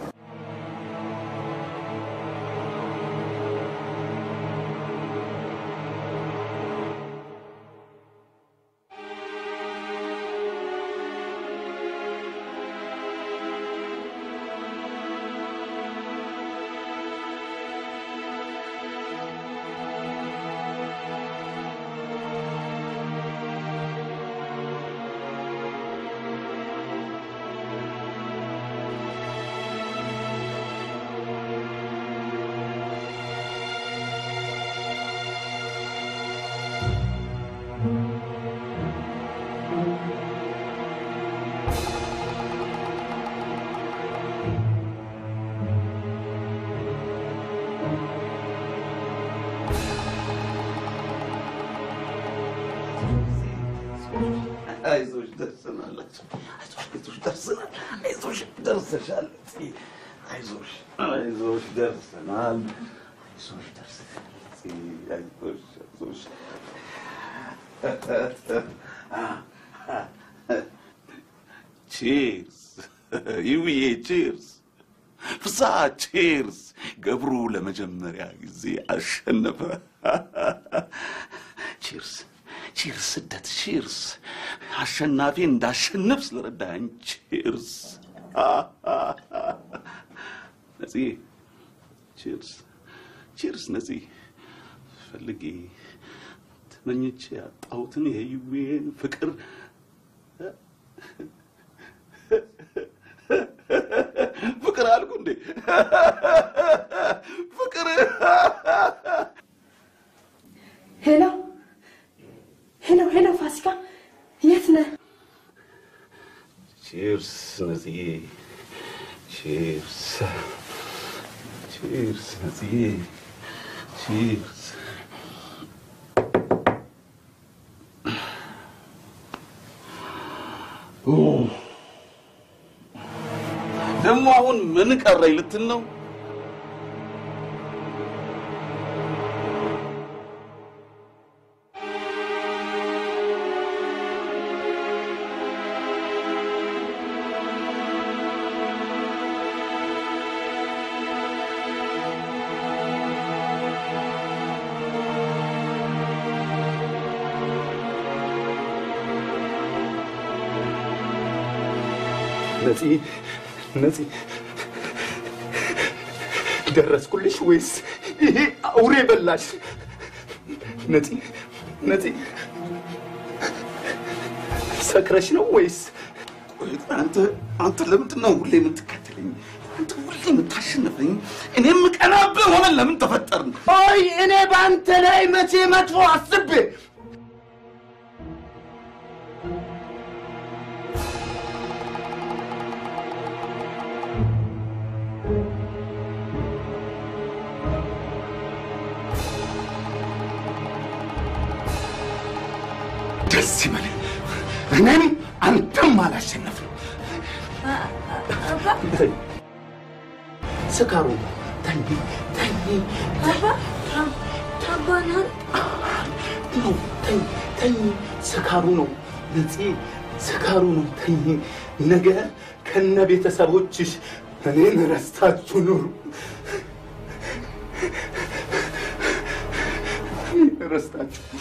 አይዞሽ ደርሰናል። አይዞሽ ደርሰናል። አይዞሽ ደርሰሻል። አይዞሽ አይዞሽ ደርሰናል። አይዞሽ ደርሰናል። አይዞሽ አይዞሽ ቺርስ ይውዬ ቺርስ ፍስሀ ቺርስ ገብሩ ለመጀመሪያ ጊዜ አሸነፈ። ቺርስ ቺርስ ስደት ቺርስ አሸናፊ እንዳሸንፍ ስለረዳኝ ቺርስ ነፂ ቺርስ ቺርስ ነፂ ፈልጌ ተመኝቼ ያጣሁትን የህይዌን ፍቅር ፍቅር አልኩ እንዴ ፍቅር ሄሎ ሄሎ ሄሎ፣ ፋሲካ የት ነህ? ቺርስ ነፂዬ ቺርስ ቺርስ ነፂዬ ቺርስ ደግሞ አሁን ምን ቀረኝ ልትል ነው? ነፂ ነፂ ደረስኩልሽ ወይስ ይሄ አውሬ በላሽ? ነፂ ነፂ ሰክረሽ ነው ወይስ አንተ አንተ ለምንድን ነው ሁሌ የምትከተለኝ? አንተ ሁሌ የምታሸንፈኝ? እኔ የምቀናብህ ሆነን ለምን ተፈጠርን? ቆይ እኔ በአንተ ላይ መቼ መጥፎ አስቤ ደስ ይበል። እኔም አንተም አላሸነፍም። ስካሩ ተኝ ተኝ አባ አባ ናት ነው ተኝ ተኝ ስካሩ ነው ነፂ ስካሩ ነው ተኝ ነገ ከነ ቤተሰቦችሽ እኔን ረስታችሁ ኑሩ እኔን ረስታችሁ ኑሩ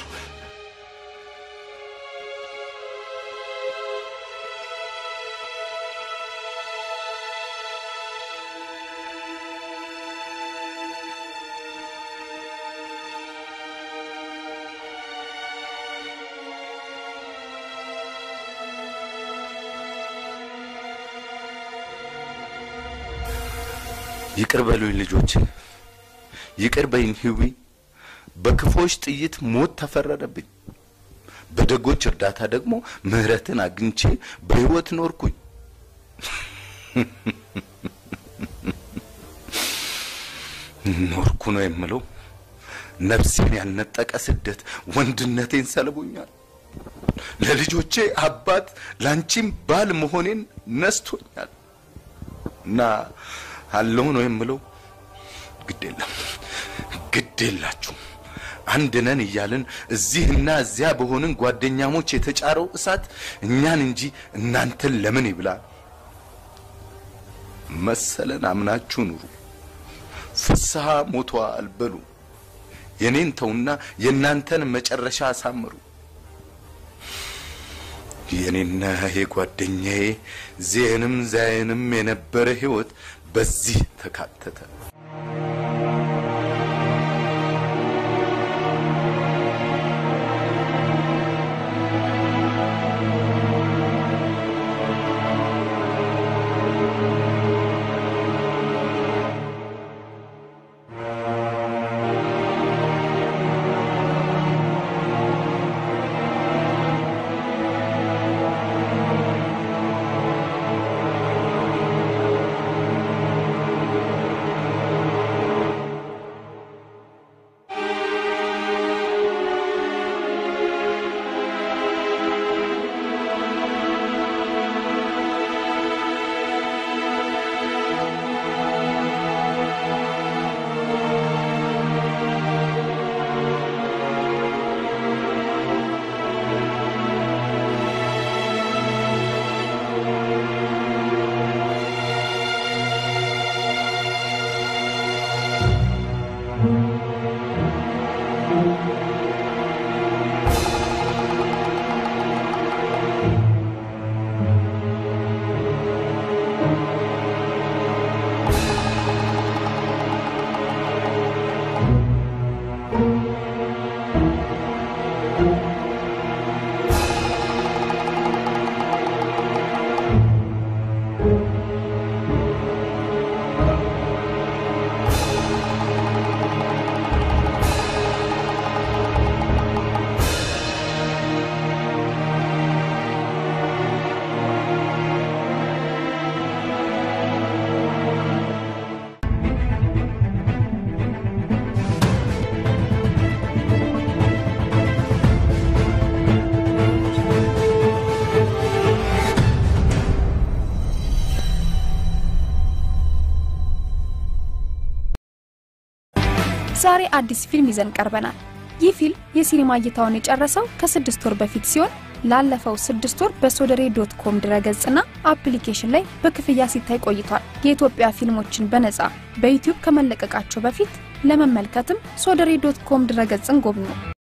ይቅር በሉኝ ልጆቼ፣ ይቅር በይኝ ህዊ። በክፎች ጥይት ሞት ተፈረደብኝ። በደጎች እርዳታ ደግሞ ምህረትን አግኝቼ በህይወት ኖርኩኝ። ኖርኩ ነው የምለው። ነፍሴን ያልነጠቀ ስደት ወንድነቴን ሰልቦኛል። ለልጆቼ አባት ላንቺም ባል መሆኔን ነስቶኛል እና አለሁ ነው የምለው። ግድ የለም ግድ የላችሁም። አንድ ነን እያልን እዚህና እዚያ በሆንን ጓደኛሞች የተጫረው እሳት እኛን እንጂ እናንተን ለምን ይብላ? መሰለን አምናችሁ ኑሩ። ፍስሐ ሞቷል በሉ። የኔን ተውና የእናንተን መጨረሻ አሳምሩ። የኔና የጓደኛዬ ዜንም ዛይንም የነበረ ህይወት በዚህ ተካተተ። ዛሬ አዲስ ፊልም ይዘን ቀርበናል። ይህ ፊልም የሲኒማ እይታውን የጨረሰው ከስድስት ወር በፊት ሲሆን ላለፈው ስድስት ወር በሶደሬ ዶት ኮም ድረገጽና አፕሊኬሽን ላይ በክፍያ ሲታይ ቆይቷል። የኢትዮጵያ ፊልሞችን በነጻ በዩቲዩብ ከመለቀቃቸው በፊት ለመመልከትም ሶደሬ ዶት ኮም ድረገጽን ጎብኙ።